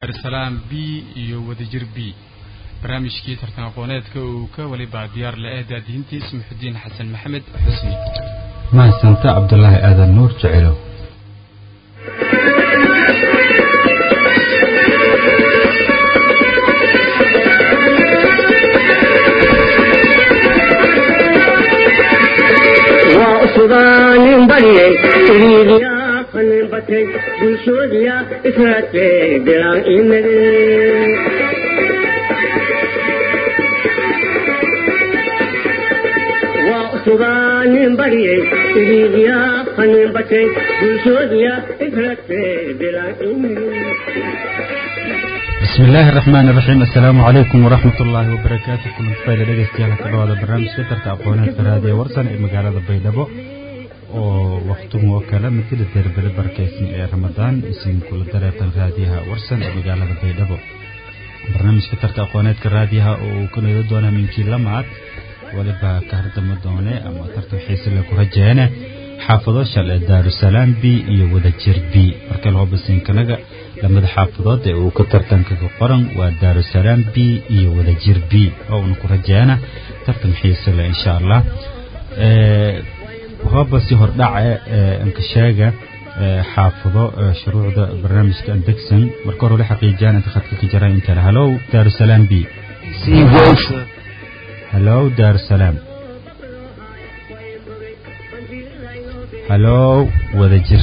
daarusalaam b iyo wadajir b barnaamijkii tartan aqooneedka uu ka weliba diyaar la-eh daadihintiis muxudiin xasan maxamed xusni mahadsanta cabdulaahi aadan nuur jecelo suganin barye iriiriya qanin batay bulshoodiya israadke bilaan imade suganin barye iriiriya qanin batay bulshoodiya israadke bilaan imade بسم الله الرحمن الرحيم السلام عليكم ورحمة الله وبركاته كل فايدة دقيقتي على كل هذا برنامج كتر تأقونات فرادية ورسن مقالة بيدبو oo waqtigu oo kale matila derbele barakaysan ee ramadaan isin kula dareertan raadiyaha warsan ee magaalada baydhabo barnaamijka tarta aqooneedka raadiyaha oo uu ka nodo doona minkii lamaad waliba ka hardamo doone ama tartan xiise le ku rajeene xaafado shal ee daarusalaam b iyo wadajir b marka loo basinkanaga lamada xaafadood ee uu ka tartanka ka qoran waa daarusalaam b iyo wadajir b oo una ku rajeena tartan xiise le insha allah hooba si hordhace anka sheega xaafado shuruucda barnaamijka andegsan marka hore la xaqiijiyaan inta khadka ka jiraan inkale hallow daarusalaam b hallow daarusalaam hallow wadajir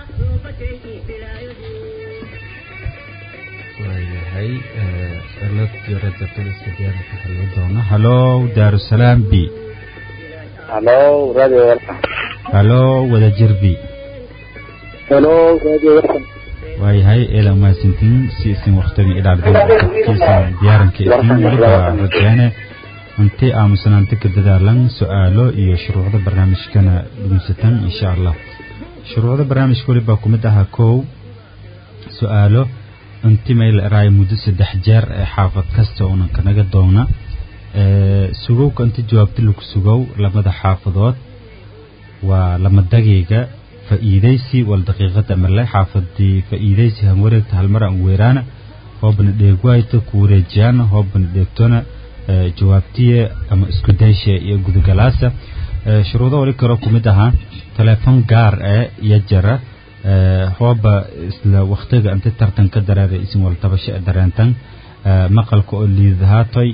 waayahay cilad yarada taliska diyaarka hallo doono hallow daarusalaam b Hello, Radio Warsan. hallow wadajir b Hello, Radio Warsan. waayahay eela umahadsantiin si isin waktigan ilaalkiisan diyaaranka isin weliba rajeene inti aamusanaanta ka dadaalan su-aalo iyo shuruucda barnaamijkana dhugunsatan insha allah shuruucda barnaamijka weliba ku mid ahaa kow su-aalo inti mayl eraayo muddo saddex jeer ee xaafad kasta unan kanaga doona sugowka inta jawaabta lagu sugow lamada xaafadood waa lama dagayga fa'iidaysi wal daqiiqada male xaafadii fa'iidaysi han wareegta halmar aan weeraana hoobna dheegwaayta ku wareejiyaana hoobna dheegtona jawaabtiye ama isku dayshe iyo gudugalaasa shuruudo wali kaloo ku mid ahaa teleefon gaar ee iyo jara hooba isla waktiga inta tartanka dareera isin wal tabasho ee dareentan maqalka oo liidahaatoy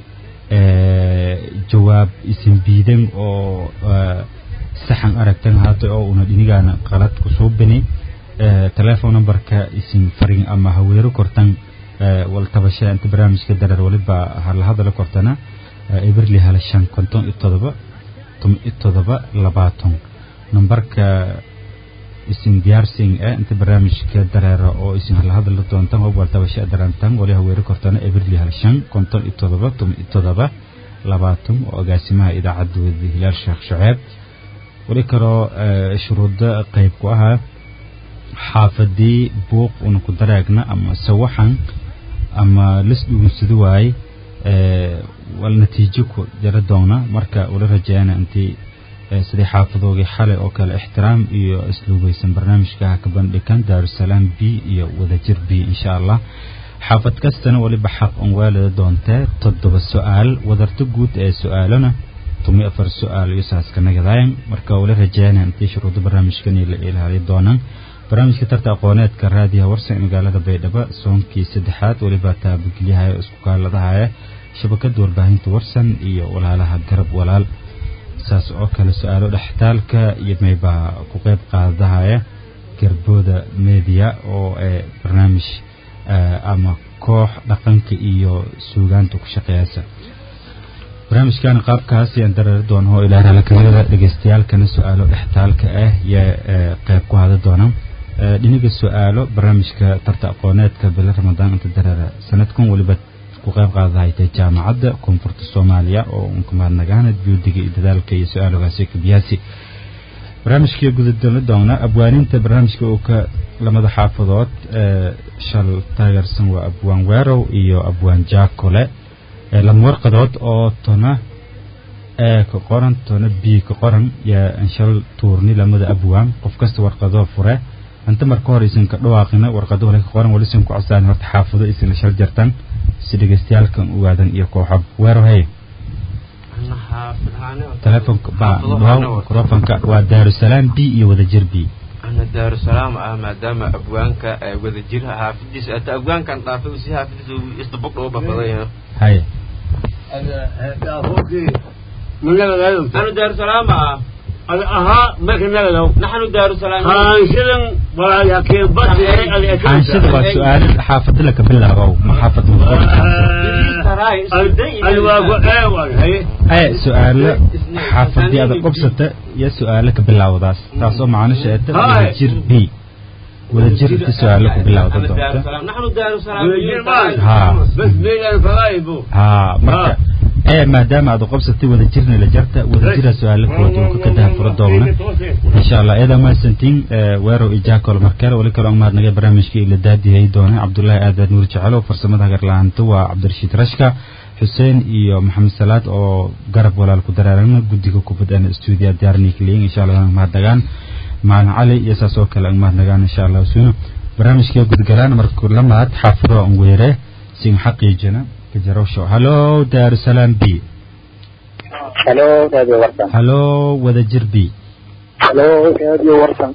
jawaab isin biidan oo saxan aragtan haatay oo una dhinigaana qalad kusoo bini telephone numberka isin farin ama haweero kortan wal tabasha inta barnaamijka dareer waliba hala hadala kortana eberli hala shan konton iyo todoba tom iyo todoba labaatan numberka isin diyaarsin ee inta barnaamijka dareera oo isin hala hadala doontan oo wal tabasha darantan wali haweero kortana eberli hala shan konton iyo todoba tom iyo todoba labaatan oo agaasimaha idaacadda wadi hilaal sheekh shaceeb wali kaloo shuruudo qayb ku ahaa xaafadii buuq una ku dareegna ama sawaxan ama lis dhugunsado waaye wal natiijo ku jara doona marka wala rajeeyana intii sidii xaafadoogii xalay oo kale ixtiraam iyo isluugeysan barnaamijka ka bandhigan daarusalaam b iyo wadajir b insha allah xaafad kastana waliba xaq on waalida doontee toddoba su-aal wadarta guud ee su-aalana tumi afar su-aal iyo saaska nagadaayan marka wala rajeeyana intii shuruudo barnaamijkan la ilaaliyo doonaan barnaamijka tarta aqooneedka raadiyaha warsan ee magaalada baydhabo soonkii saddexaad weliba taabagelyahaya oo isku kaaladahaya shabakada warbaahinta warsan iyo walaalaha garab walaal saas oo kale su-aalo dhextaalka iyo maybaa ku qeyb qaadahaya garbooda media oo ee barnaamij ama koox dhaqanka iyo suugaanta ku shaqeeyasa barnaamijkan qaabkaas yaan dareeri doona oo ilaa raalkamidada dhegeystayaalkana su-aalo dhextaalka ah yaa qeyb ku hada doona dhiniga su-aalo barnaamijka tarta aqooneedka bilo ramadaan inta dareera sanadkan weliba ku qeyb qaadahaytay jaamacadda koonfurta soomaaliya oo unka mahadnagaana juudiga iyo dadaalka iyo su-aalogaasi kabiyaasi barnaamijkii gudadala doona abwaaninta barnaamijka uu ka lamada xaafadood shal taageersan waa abwaan weerow iyo abwaan jaakole lama warqadood oo tona ee ka qoran tona b ka qoran yaa anshal tuurni lamada abwaan qof kasta warqadoo fure inta marka hore isin ka dhawaaqina warqado wala ka qoran wali isin ku codsadaan horta xaafado isin la shal jartan si dhegeystayaalkan ogaadan iyo kooxab weero hey telefonka ba dhawaw mikrofonka waa daarusalaam b iyo wadajir b ana daarusalaam ah maadaama abwaanka wadajir xaafidiisa ata abwaankan dhaafay si xaafidiisa isdabog dhoo babaday haye nanu daarusalaam ah ahaa marka nagalow naxnu daarusalaam haanshadan walaalyaakeen badde xaanshada waa su-aalo xaafado laka bilaabow ma xaafad alwaago eewal haye aye su-aalo xaafadii adag qobsata iyo su-aalo ka bilaawdaas taasoo macnisha eeta wadajir b wadajir inta su-aalo ku bilaawda doonta naxnu daarusalaam haa bas meelaan falaaybo haa marka ee maadaama aad qobsatay wadajirna la jarta wadajira su-aalo kala duwan ka daha furo doona insha allah iyada mahadsantiin weerow iyo jaakol markale wali kaloo mahadnagay barnaamijka ila daadiyay doona cabdullaahi aadaad nuur jecelo farsamada hagarlaanta waa cabdirashiid rashka xuseen iyo maxamed salaad oo garab walaal ku daraarana guddiga kubadana stuudiya diyaarnikliyin insha allah mahadnagaan maalin cali iyo saas oo kale mahadnagaan insha allah suuna barnaamijka gudgalaan markuu la mahad xaafado aan weere sin xaqiijina kajarowsho halo daarusalaam b halo radio warsan halo wadajir b halo radio warsan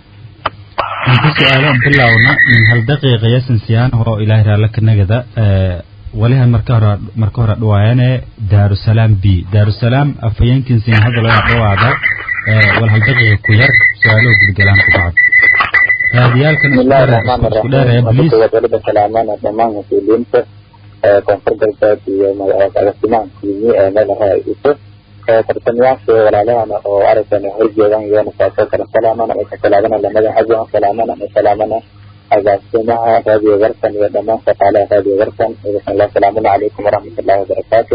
inta su-aalaan bilowna min hal daqiiqa yasan siyaan oo ilaahay raalla ka nagada walihan marka hore marka hore dhawaayane daarusalaam b daarusalaam afhayeenkin siin hadda laga dhawaada wal hal daqiiqa ku yar su-aalo gudgalaan ku bacd raadiyaalkan bismillahi rahmaani isku dheeraya rahiim bliis waliba salaamana dhammaan mas-uuliyiinta koonfur galbeed iyo agaasimaha kulmi ee meel raaiso tartamayaasha walaalahana oo aragtana horjeedan iyona saasoo kale salaamana ay ka salaamana lamada xajan salaamana ay salaamana agaasimaha raadiyo warsan iyo dhammaan shaqaalaha raadiyo warsan idasanla salaamuna calaykum waraxmatullahi wabarakaatu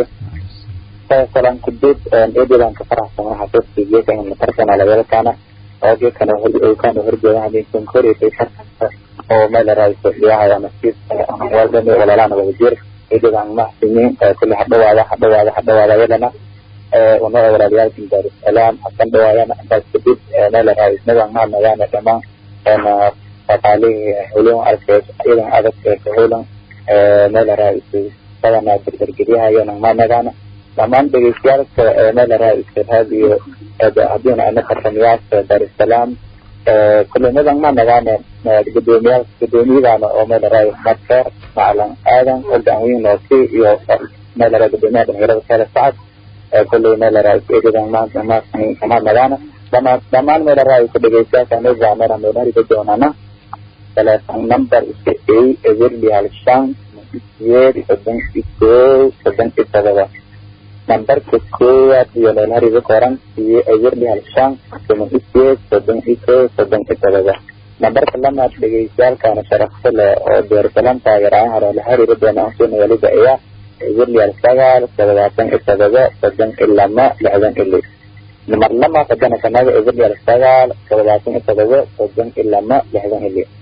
salam kudud eedeedan ka faraxsanaha xasuustigeekan matarkana lagalkana oogekana kana horjeedan hadinkan koreysay tartanka oo meel raaiso dhiyahaya nasiib waldani walaalahana wadajir eedeedan mahsiniin kulli hadhawaada hadhawaada hadhawaada yalana una walaalayaalkan daarusalaam hasan dhawaayana intaas kadib meel raaiisnadan mahadnagaana dhammaan shaqaalihii howlan arkeed iyadan adag ee ka howlan meel raaiso badana dardargelyahayan mahadnagaana dhammaan dhegeystayaalka meel raaiso raadiyo haddiina ana tartamayaasha daarusalaam kulimadan mahadnagaana gudoomiyaal gudoomiyadaana oo meel raais markeer macalin aadan ogaanweyn noosi iyo meel raa gudoomiyaha dhalinyarada kale sacad kulley meel raais eedadan maanta mahadnagaana dhamaan dhammaan meel raais dhegeystayaasha meezaamena meelhariga doonana telephone number iska ey everly hal shan siyeed soddon iyo kow soddon iyo todoba nambarka koowaad iyo meelhariga qoran iyo everly hal shan soddon iyo siyeed soddon iyo kow soddon iyo todoba nambarka lamaad dhegeystayaalkana sharafta leh oo deersalaam taageeraan hore la xiriiri doona ansuna waliba ayaa everly sagaal toddobaatan iyo todoba soddon iyo lama lixdan iyo lix namar lama haddana kanaga everly sagaal toddobaatan iyo todoba soddon iyo lama lixdan iyo lix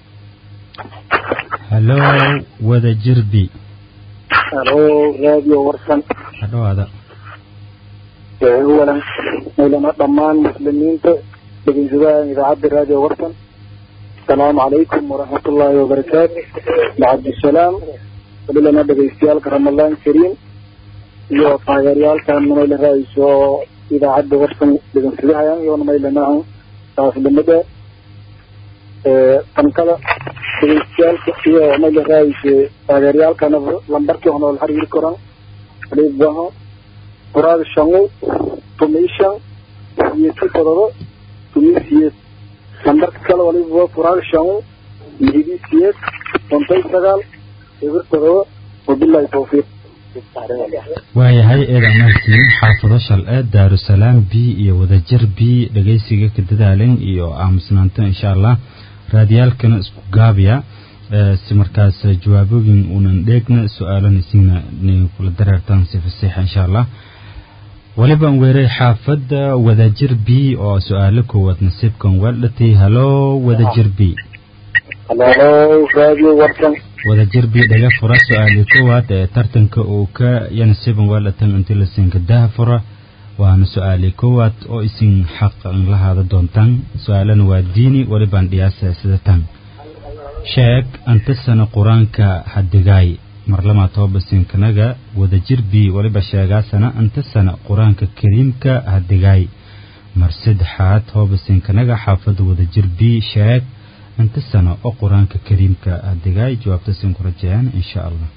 halo wadajir b halo radio warsan hadhawaada awalan maylana dhammaan muslimiinta dhegeysadaha idaacadda radio warsan asalaamu calaykum waraxmatullaahi wabarakaatu bacabdisalaam walilana dhegeystayaalka ramadaan kariim iyo taageerayaalkan mayla raaiso idaacadda warsan dhegeysadahayaan iyo maylanahan taaslimada tankada dhegeystayaalka iyo mayla raaiso taageerayaalkana lambarkii honool xiriiri koran alibaho quraada shangu tumishan iyo si todoba tumisiyeed lambarka kale waliba quraada shangu lihidisiyeed kontay sagaal eber todoba wabilahi tawfiiq waayahay eeda mahadsiin xaafado shalce daarusalaam b iyo wadajir b dhegeysiga ka dadaalin iyo aamusnaanta insha allah raadiyaalkana isku gaabiya si markaas jawaabooyin unan dheegna su-aalana isina kula dareertaan si fasiixa insha allah waliban weeray xaafadda wadajir b oo su-aalo koowaad nasiibkan weeldhatay halo wadajir b halo radio warsan wadajir b dhaga fura su-aali koowaad ee tartanka uu ka ya nasiiban weeldhatan intii la siinka daha fura waana su-aalii koowaad oo isin xaqan la haada doontaan su-aalana waa diini walibaan dhiyaasa sida tan sheeg anta sana qur-aanka hadigaay marlamaa toobasinkanaga wadajir b waliba sheegaasana anta sana qur-aanka kariimka hadigaay mar saddexaad hoobasinkanaga xaafada wadajir b sheeg inta sano oo qur-aanka kariimka hadigaay jawaabta sin ku rajeyaan insha allah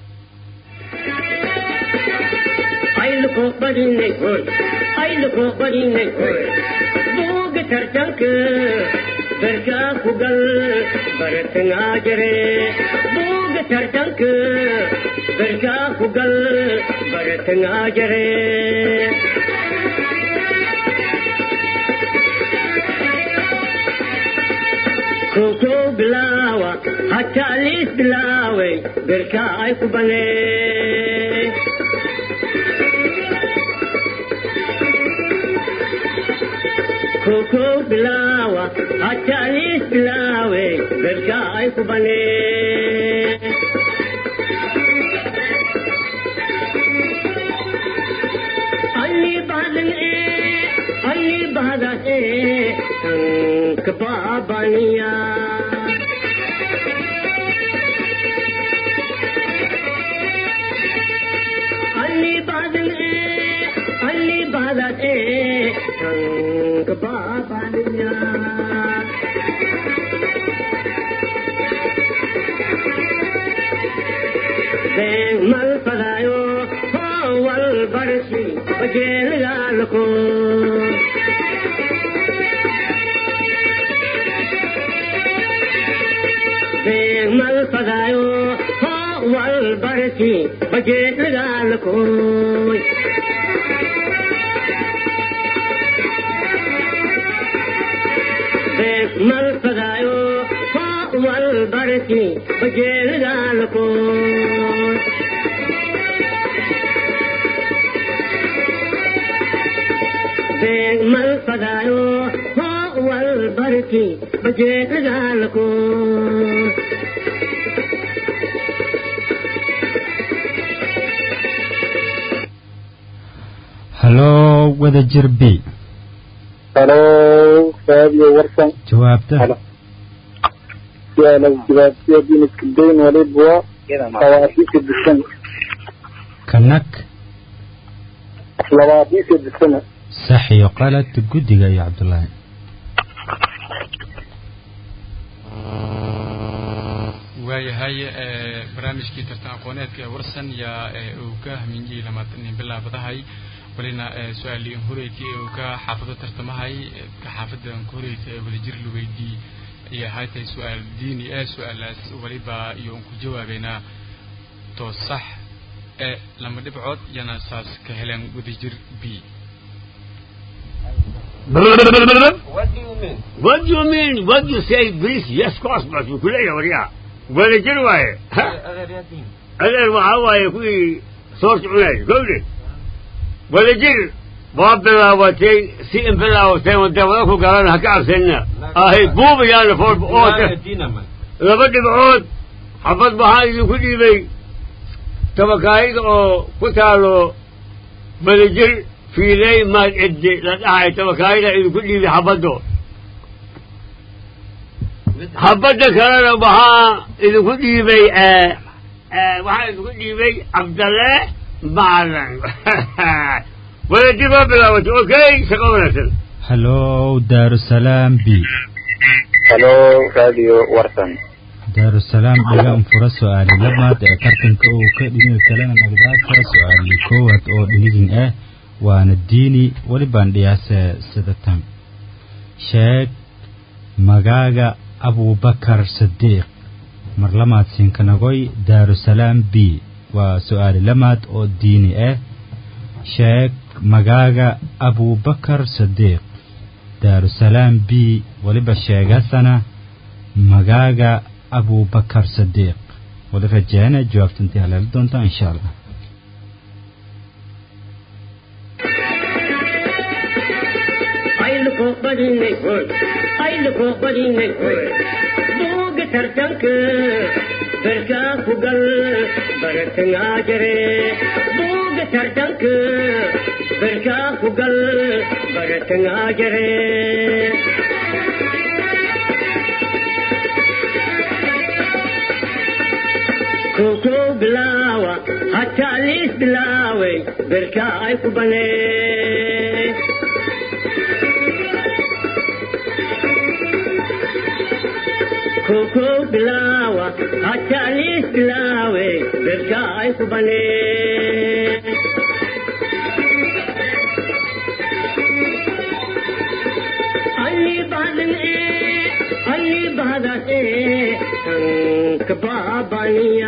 ayluko badinay hoy ayluko badinay hoy buuga tartanka barkaa ku gal baratangaa jare buuga tartanka barkaa ku gal baratangaa jare koko bilaawa hataa liis bilaaway barkaa ay ku banee koko bilawa hatalis bilawe berka ay ku bane alli badan e alli badan e kababaniya alli badan e alli badan e kababaniya mal padayo wal barsi bajel galko mal padayo wal barsi bajel galko mal padayo wal barsi bajel galko mal padayo wal barsi bajel galko hallo wadajir b halo raadiyo warsan jawaabta halo su'aala jawaabtiya diniska dayn waliba labaatiisa disana kanag labaatiisa disana sax iyo qalad guddiga iyo cabdulaahi waayahay ee, barnaamijkii tartan aqooneedka ee warsan yaa ee, uu ka haminjiyey lamaatanin bilaabadahay walina ee, su-aaliin horeyti ee uu ka xaafado tartamahay ee, ka xaafadan ka horeysa ee wadajir la weydii ayay ahay tahay su-aal diini ee su-aalaas waliba iyo un ku jawaabeynaa to sax ee lama dhibcood yana saas ka heleen wadajir b What do you mean? What do you mean? What do you say, please? Yes, of course, but you kuleeya waryaa wada jir waaye Ha, Adeeryadiin. adeer waxaa waaye kuwii soo soconayay gowde wada jir waa bilaabatay si in bilaabatay wada wada ku galan ha ka cabsanina ahay buubayaana fool oote Adeeryadiina man. laba dhibcood xabad waxaa idinku dhiibay tabakaayada oo ku taalo badajir fiiley maad ciddi la dhahay tabakaayada idinku dhiibay xabaddo xabadda kalena waxaa idinku dhiibay waxaa idinku dhiibay cabdalle macalin wadajir waa bilaabatay okay shaqo wanaagsan hallo daarusalaam b halo raadiyo warsan daarusalaam dhiga unfura su-aali labaad ee tartanka uu ka dhiniga kalena nagdaasa su-aali koowaad oo dhinigin ah waana diini welibaan dhiyaase sida tan sheeg magaaga abubakar sadiiq mar lamaad sinkanagoy daarusalaam b waa su-aali lamaad oo diini ah sheeg magaaga abubakar sadiiq daarusalaam b weliba sheegasana magaaga abubakar sadiiq wali rajeena jawaabta intii haleeli doontaa insha allah ayluko badinay hoy ayluko badinay hoy buuga tartanka barkaa ku gal baratangaa jare buuga tartanka berkaa ku gal baratangaa jaree koko bilaawa hataa liis bilaaway berkaa ay ku banee koko bilaawa hataa liis bilaaway berkaa ay ku banee ಅಲ್ಲಿ ಬಾದನೆ ಅಲ್ಲಿ ಬಾದನೆ ಸಂಕ ಬಾಬನಿಯ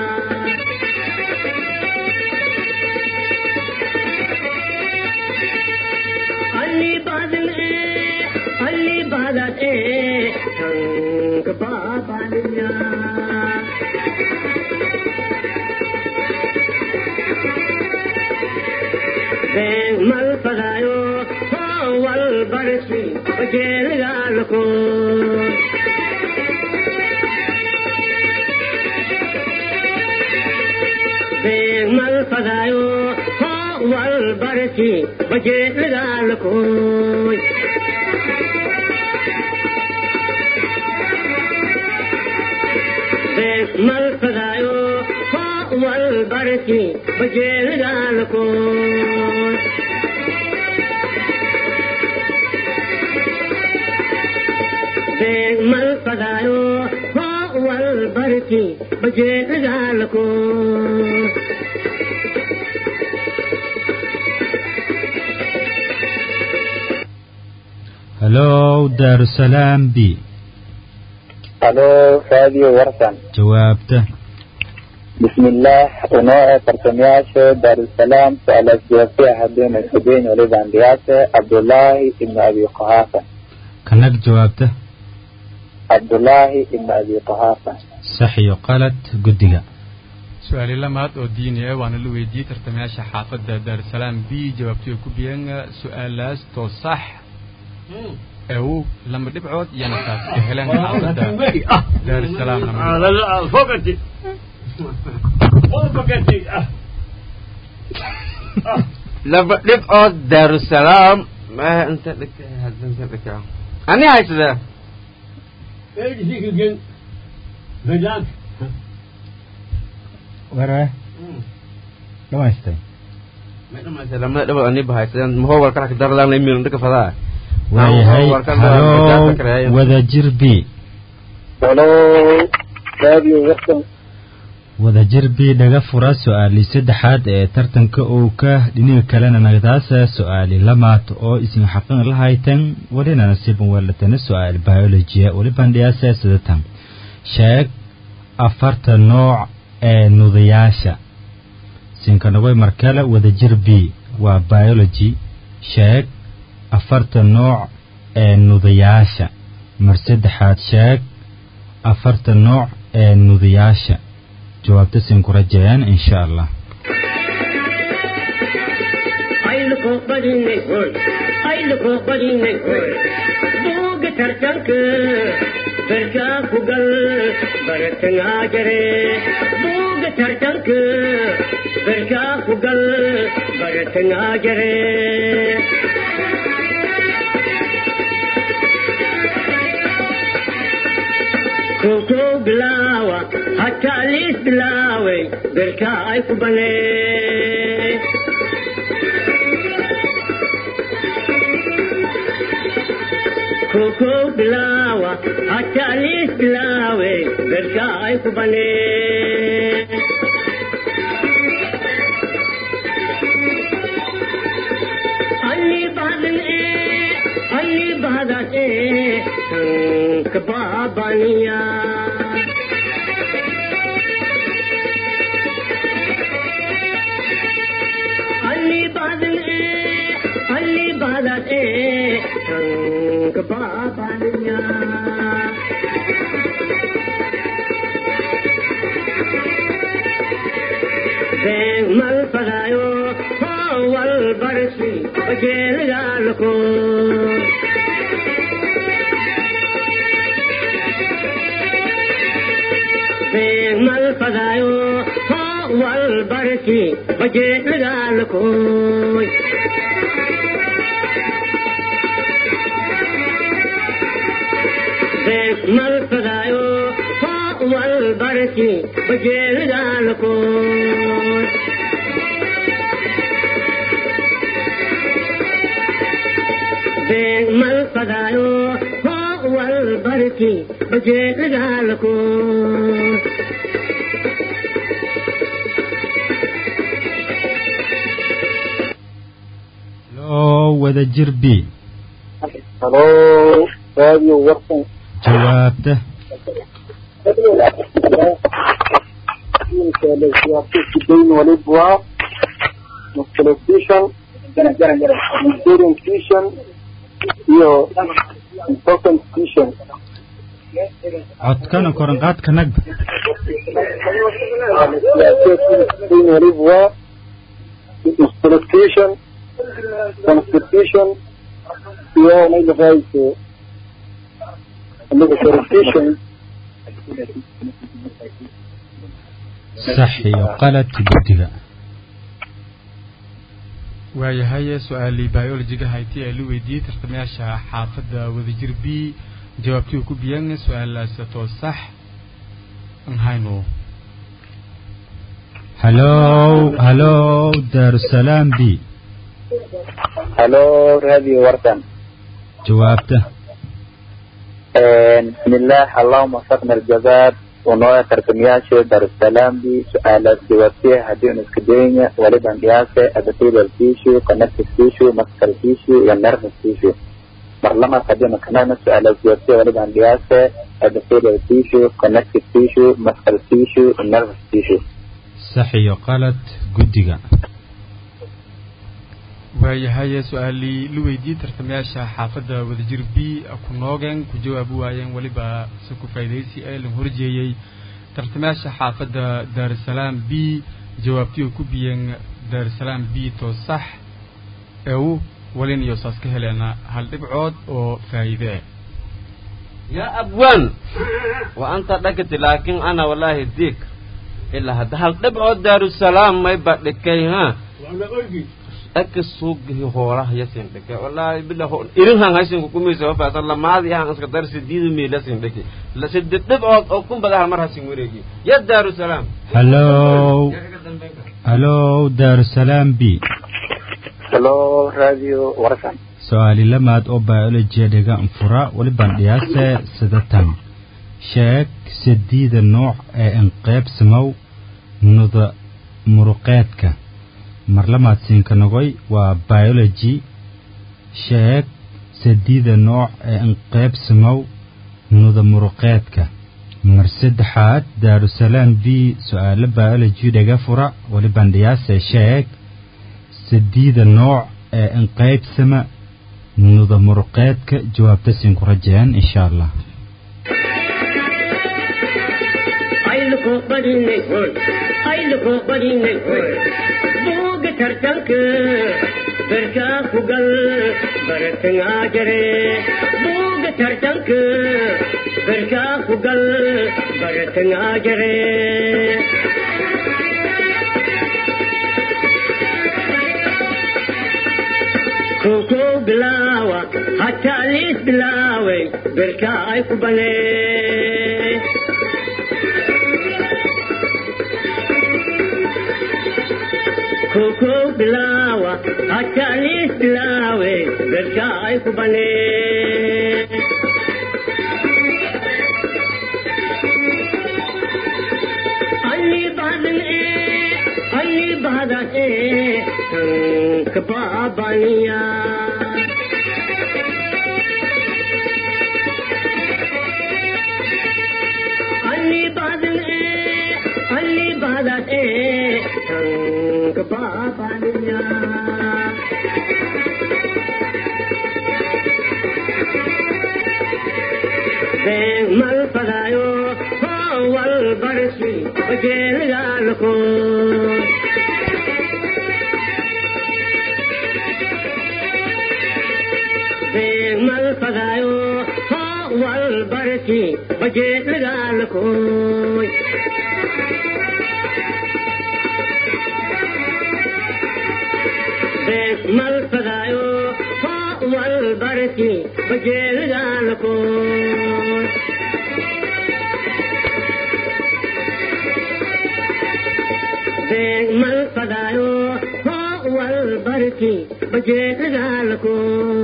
ಅಲ್ಲಿ ಬಾದನೆ ಅಲ್ಲಿ ಬಾದನೆ ಸಂಕ ಬಾಬನಿಯ mal pagayo wal barsi bajel gal ko mal pagayo wal barsi bajel gal ko mal pagayo wal barsi bajel gal ko mal pagayo wal barki baje gal ko halow daarusalaam b halo raadiyo warsan jawaabta bismillaah unoo tartamayaasha daarusalaam su-aalaas jawaabtay haddeen iskudayn waliban dhiyaase cabdullaahi ibnu abi quhaafa kanag jawaabta cabdullaahi ibnu abi quhaafa sax iyo qalad guddiga su-aali lamaad oo diini ah waana la weydiiyey tartamayaasha xaafadda daarusalaam b jawaabtay ku biyeen su-aalaas too sax ew lama dhibcood iyana taas ka heleen xaafadda daarusalaam lama فوقتي فوقتي laba dhibcood daarusalaam ma inta dhigta hadda inta dhigta ani haysadaa ايش فيك الجن بدات ware dhamaystay ma dhamaysay lamada dhibood ani ba haysadaan mahoo warkala ka darlaan la miiran dhika fadaa waayahay warkan halow wadajir b halo raadiyo warsan wadajir b dhaga fura su-aali saddexaad ee tartanka uu ka dhiniga kalena nagdaasa su-aali lamaad oo isin xaqin la haytan walina nasiiban weelatana su-aal biologia waliban dhiyaasa sidatan sheeg afarta nooc ee nudayaasha sinkanagoy markale wadajir b waa biology sheeg afarta nooc ee nudayaasha mar saddexaad sheeg afarta nooc ee nudayaasha jawaabta siin ku rajeeyaan insha allah ayluko badinay hoy ayluko badinay hoy buuga tartanka berkaa ku gal baratangaa jare buuga tartanka berkaa ku gal baratangaa jare koko bilaawa hataa liis bilaaway berkaa ay ku banee koko bilaawa hataa liis bilaaway berkaa ay ku banee ಅಲ್ಲಿ ಬಾದನೆ ಅಲ್ಲಿ ಬಾದನೆ ಸಂಕ ಬಾಬನಿಯ ಅಲ್ಲಿ ಬಾದನೆ ಅಲ್ಲಿ ಬಾದನೆ ಸಂಕ ಬಾಬನಿಯ mal pagayo wal barsi bajel galko mal pagayo wal barsi bajel galko beeg mal fadaayo hoo wal barki bajeelidaalkood beeg mal fadaayo hoo wal barki bajeelidaalkood loo wada jir b halo radio warsan jawaabta dayn walib waa musculation orientation iyo consultation codkana koranqaadka nagba dayn walib waa musculation constitution iyo maydaqaayso orientation sax iyo qalad guddiga waayahay su-aalii biologiga hayti ee la weydiiyey tartamayaasha xaafadda wadajir b jawaabtii uu ku biyan su-aalaas too sax aan hayno halow halow daarusalaam b halo radio warsan jawaabta بسم الله اللهم وفقنا الجزاد ونوع تركمياشي دار السلام دي سؤالات جوابتها هديون اسكدينيا ولد قياسة أدتيل الفيشو كنفس الفيشو مسكر الفيشو والنرف الفيشو مرلما قدينا كمان سؤالات جوابتها ولد قياسة أدتيل الفيشو كنفس الفيشو مسكر الفيشو والنرف الفيشو sax iyo qalad guddiga waayahay su-aalii la weydiiyey tartamayaasha xaafadda wadajir b ku noogeen ku jawaabi waayeen weliba se ku faa'iidaysi ee la horjeeyey tartamayaasha xaafadda daarusalaam b jawaabtii uu ku biyeen daarusalaam b too sax ew walin iyo saas ka heleena hal dhibcood oo faa'iide يا أبوان وأنت دكت لكن أنا والله ديك إلا هذا هل دبع دار السلام ما يبقى لكي ها أك السوق هو راه يسين لك والله بالله هو إيرن هان هايسين كومي سوا فصل ما هذه هان أسكت درس ديد ميلا سين لك لا سد دبع أو كم بدها مرة سين وريجي يا دار السلام halow halow daarusalaam b halo radio warsan su-aali lamaad oo biolojiya dhiga anfura weliban dhiyaase sidatan sheeg sadiida nooc ee inqeybsamow nuda muruqeedka marlamaad siinka nogoy waa biology sheeg sadiida nooc ee inqeybsamow nuda muruqeedka mar saddexaad daarusalaam b su-aalo biology dhiga fura weliban dhiyaase sheeg sadiida nooc ee inqeybsama nuda muruqeedka jawaabta siin ku rajeen insha allah ayluko badinay hoy ayluko badinay hoy buuga tartanka berkaa ku gal baratangaa jare buuga tartanka berkaa ku gal baratangaa jare koko bilaawa hataa liis bilaaway berkaa ay ku banee koko bilaawa hataa liis bilaawe berkaa ay ku banee alli badan ee alli badan ee tanka baabaniya alli badan ee alli badan ee tanka baabaniya been mal fadaayo hoo wal barsi bajeelagaalko been mal fadaayo hoo wal barsi bajeelagaalkoy been mal fadaayo hoo wal barsi bajeelagaalkoy been mal fadaayo hoo wal barki bajeedagaalko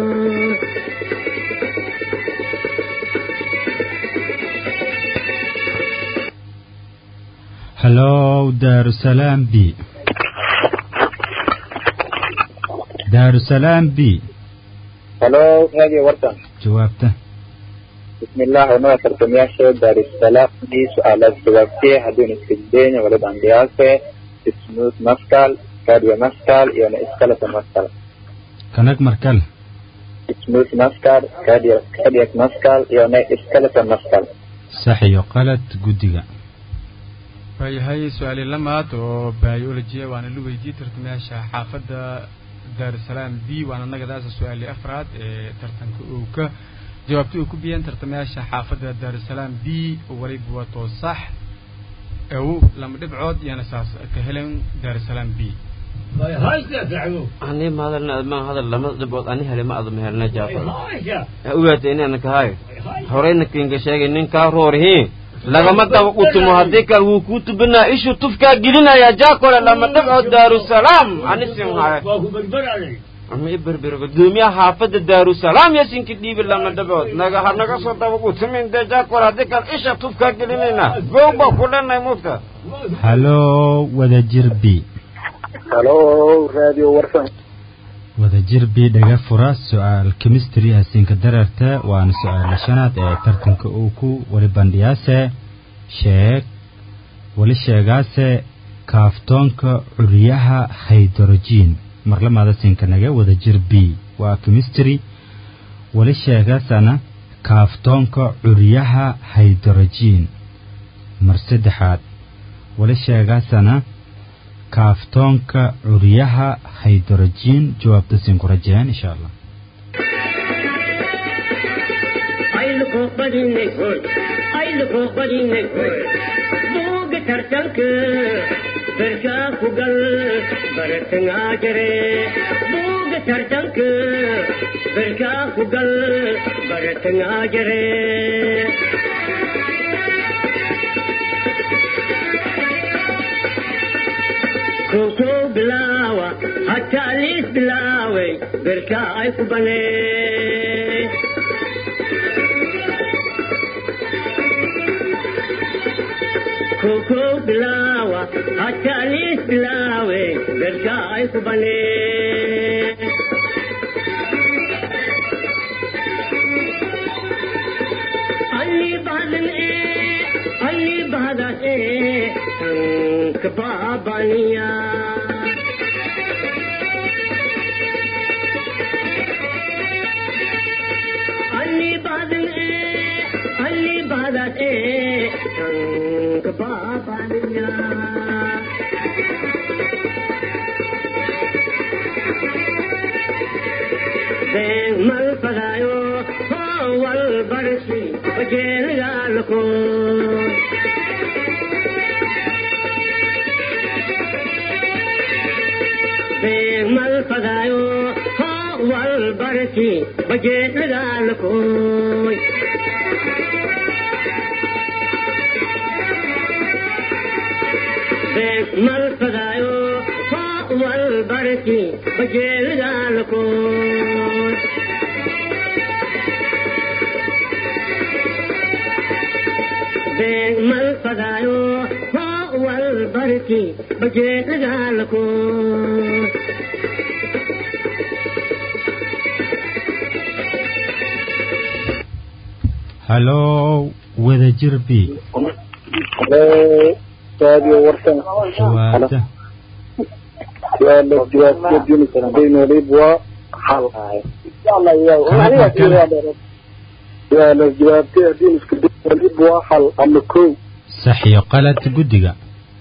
hallow daarusalaam b daarusalaam b halo radio warsan jawaabta بسم الله ونوع ترتمياشة دار السلام دي سؤالات جوابتي هدون اسكدين ولد اندياسة اسموت مسكال كاديا مسكال يعني اسكالة مسكال kanag markal اسموت مسكال كاديا كاديا مسكال يعني اسكالة مسكال sax iyo qalad guddiga waayahay su-aali lamaad oo biology waana la weydiiyey tartamayaasha xaafadda daarusalaam b waana nagadaasa su-aali afraad ee tartanka uu ka jawaabta uu ku biyeen tartamayaasha xaafadda daarusalaam b waliba wato sax ew lama dhibcood iyana saas ka helen daarusalaam b ani ma hadalna admaan hadal lama dhibood ani hele ma adama helna jaafar ugaata inana kahay horeyna kinga sheegay ninkaa roorhi lagama daba utumo haddii kale wuu kuu tubinaa ishu tufkaa gelinaya jaakole lama dhibcood daarusalaam ani sin haye ama iberber gudoomiyaha xaafadda daarusalaam yasinka dhiibi lama dhibcood naga ha naga soo daba utumin dee jaakole haddii kale isha tufkaa gelinayna gow baa ku dhanay mugta hallow wadajir b halo radio warsan wadajir b dhaga fura su-aal chemistry hasiinka dararta waana su-aala shanaad ee tartanka uu ku wali bandhiyaase sheeg wali sheegaase kaaftoonka curyaha hydrogen marlamaada siinkanaga wadajir b waa chemistry wali sheegaasana kaaftoonka curyaha hydrogen mar saddexaad wali sheegaasana kaaftoonka curyaha hydrogen jawaabta siin ku rajeen insha allah ayluko badinay hoy ayluko badinay hoy buuga tartanka berkaa ku gal baratangaa jare buuga tartanka berkaa ku gal baratangaa jare koko bilaawa hataa liis bilaaway berkaa ay ku banee koko bilaawa hataa liis bilaawe berkaa ay ku banee alli badan ee alli badan ee tanka baabaniya alli badan ee alli badan ee tanka baabaniya been mal fadaayo hoo wal barsi bajeelgaalko been mal fadaayo hoo wal barsi bajeelgaalkoy been mal fadaayo hoo wal barsi bajeelgaalkoy been mal fadaayo hoo wal barki bajeedagaalko hallow wadajir b halo radio warsan jawaabta su'aala jawaabta dini waliba waa hal su'aala jawaabta dini isku waliba waa hal ama kow sax iyo qalad guddiga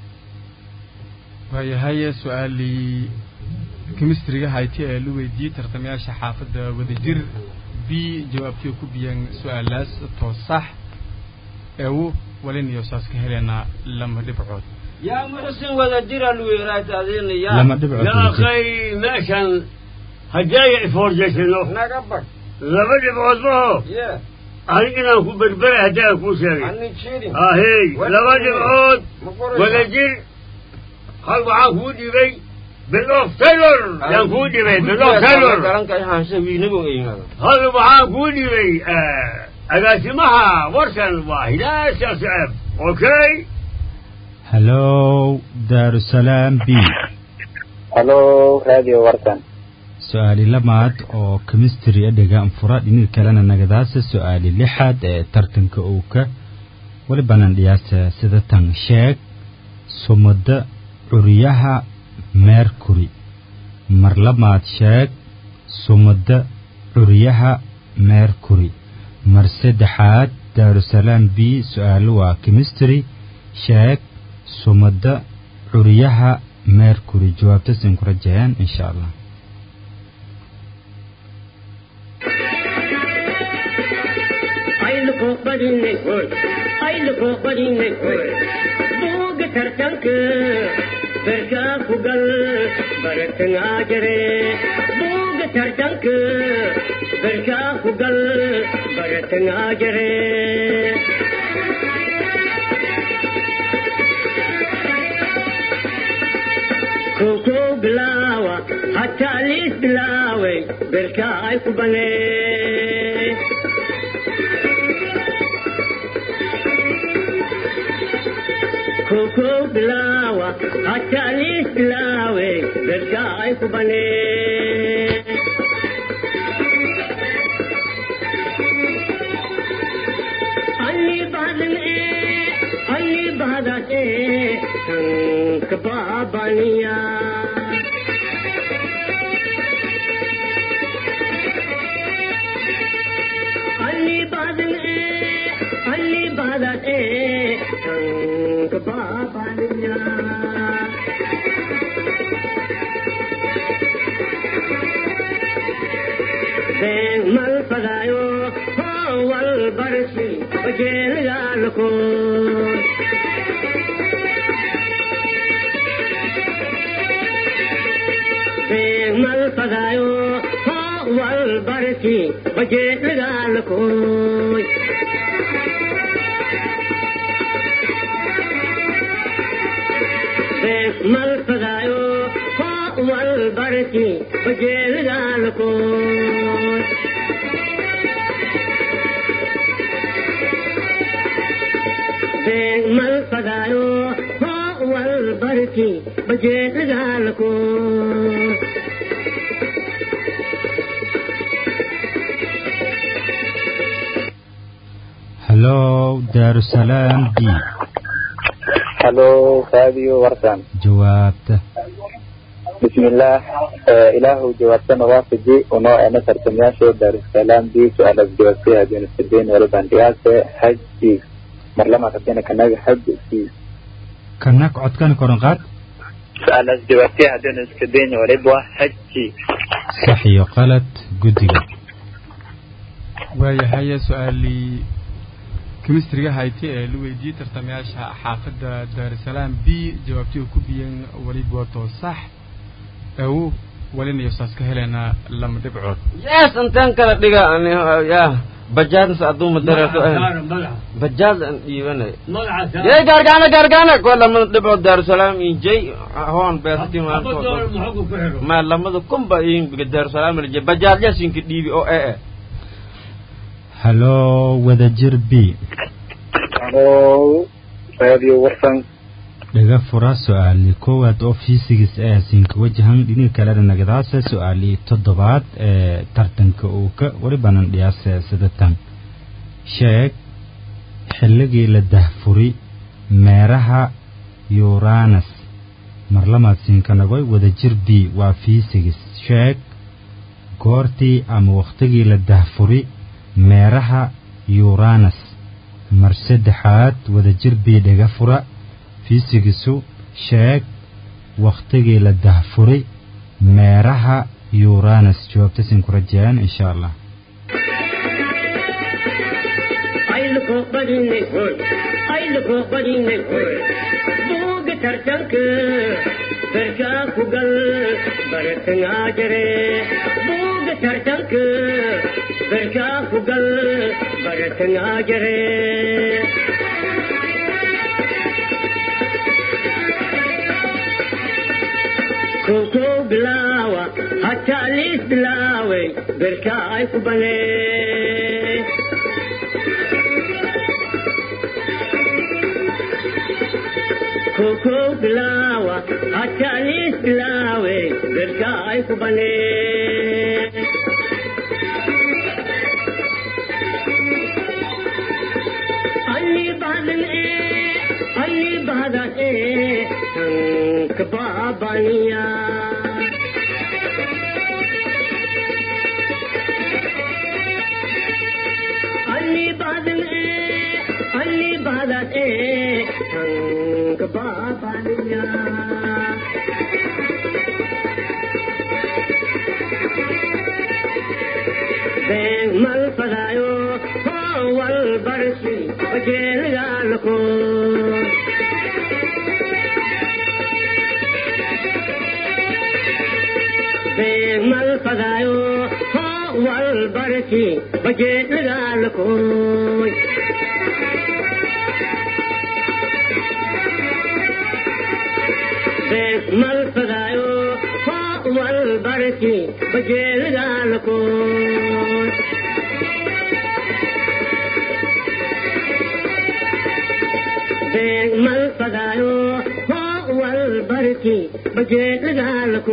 waayahay su-aalii chemistryga hayti ee la weydiiyey tartamayaasha xaafadda wadajir b jawaabtii ku biyeen su-aalaas too sax eewu waliniyo saas ka heleynaa lama dhibcood yaa muxusin wada jira luweeraata adina yaa lama dhibcood يا wadajir. أخي ماشان هجاي فور جيشنو naga bag لابد بعضه ye أنا أكون بربرة هجاي أكون شيء ani jirin آه هي لابد بعض ma qoraysaa? ولا جير hal waxaan kuu dhibay bilof taylor yaan kuu dhibay bilof taylor garanka ihaansha wiinago eynada hal waxaan kuu dhibay agaasimaha warsan waa hilaasha siceb okay hallow daarusalaam b halo radio warkan su-aali lamaad oo chemistry adhiga anfura dhiniga kalena nagadaasa su-aali lixaad ee tartanka owka walibanan dhiyaasa sida tan sheeg sumada curiyaha mercury mar lamaad sheeg sumada curiyaha mercury mar saddexaad daarusalaam b su-aalo waa chemistry sheeg sumada curiyaha mercury jawaabtasin ku rajayaan insha allah ayluko badinay hoy ayluko badinay hoy buuga tartanka berkaa ku gal baratangaa jare buuga tartanka berkaa ku gal baratangaa jare koko bilaawa hataa liis bilaaway berkaa ay ku banee koko bilawa hatalis bilawe berka ay kubane Ali badan e Ali badan e tank babaniya Ali badan e Ali badan e tank babaniya Beng mal padayo wal barsi bajel galko Beng mal padayo wal barsi bajel galko mal padayo wal barsi bajel galko mal padayo wal barsi bajel galko hallow daarusalaam b halo radio warkan jawaabta bismillaah ilaahu jawaabtana waafaji unoo ena tartamayaasha daarusalaam b su-aalaas jawaabtay haddii sadeyn waliban dhiyaase haji marlama hadina kanaga haji c kana codkani koran qaad su-aalaas jawaabtay haddina iskadeyn waliba haji sax iyo qalad guddiga waayahay su-aalii chemistryga hayti ee la weydiiyey tartamayaasha xaafadda daarusalaam b jawaabtii uu ku biyeen weliba wato sax aw walina iyo saas ka heleynaa lama dhibcood yes intaan kala dhiga ani ya bajaadnas aduuma dareerto bajaad aan dhiibanay yey gaargaana gaargaana kuwa lamada dhibcood daarusalaam injay hoon beesati ma lamada kunba in daarusalaam lije bajaad yasinka dhiibi oo ee hallow wadajir b halo radio warkan dhaga fura su-aali koowaad oo fiisigis ee siinka wajahan dhiniga kalena nagadaasa su-aali toddobaad ee tartanka uu ka welibanan dhiyaasa sidatan sheeg xilligii la dahfuri meeraha uranus marlamaad siinka nagoy wadajir b waa fiisigis sheeg goortii ama wakhtigii la dahfuri meeraha uranus mar saddexaad wadajir b dhaga fura fiisigisu sheeg wakhtigii la dahfuray meeraha uranus jawaabtasin ku rajayaan insha allah ayluko badinay hoy ayluko badinay hoy buuga tartanka berkaa ku gal baratangaa jare buuga tartanka berkaa ku gal baratangaa jare koko bilawa hatta lis bilawe berka ay ku bane koko bilawa hatta lis bilawe berka ay ku bane Ali badan e Ali badan e tank babaniya Ali badan e Ali badan e tank babaniya Bang mal padayo wal barsi bajel galko Bang mal padayo wal barsi bajel galko Bang mal padayo wal barsi bajel galko beeg mal fagaayo hoo wal barki bajeed dagaalko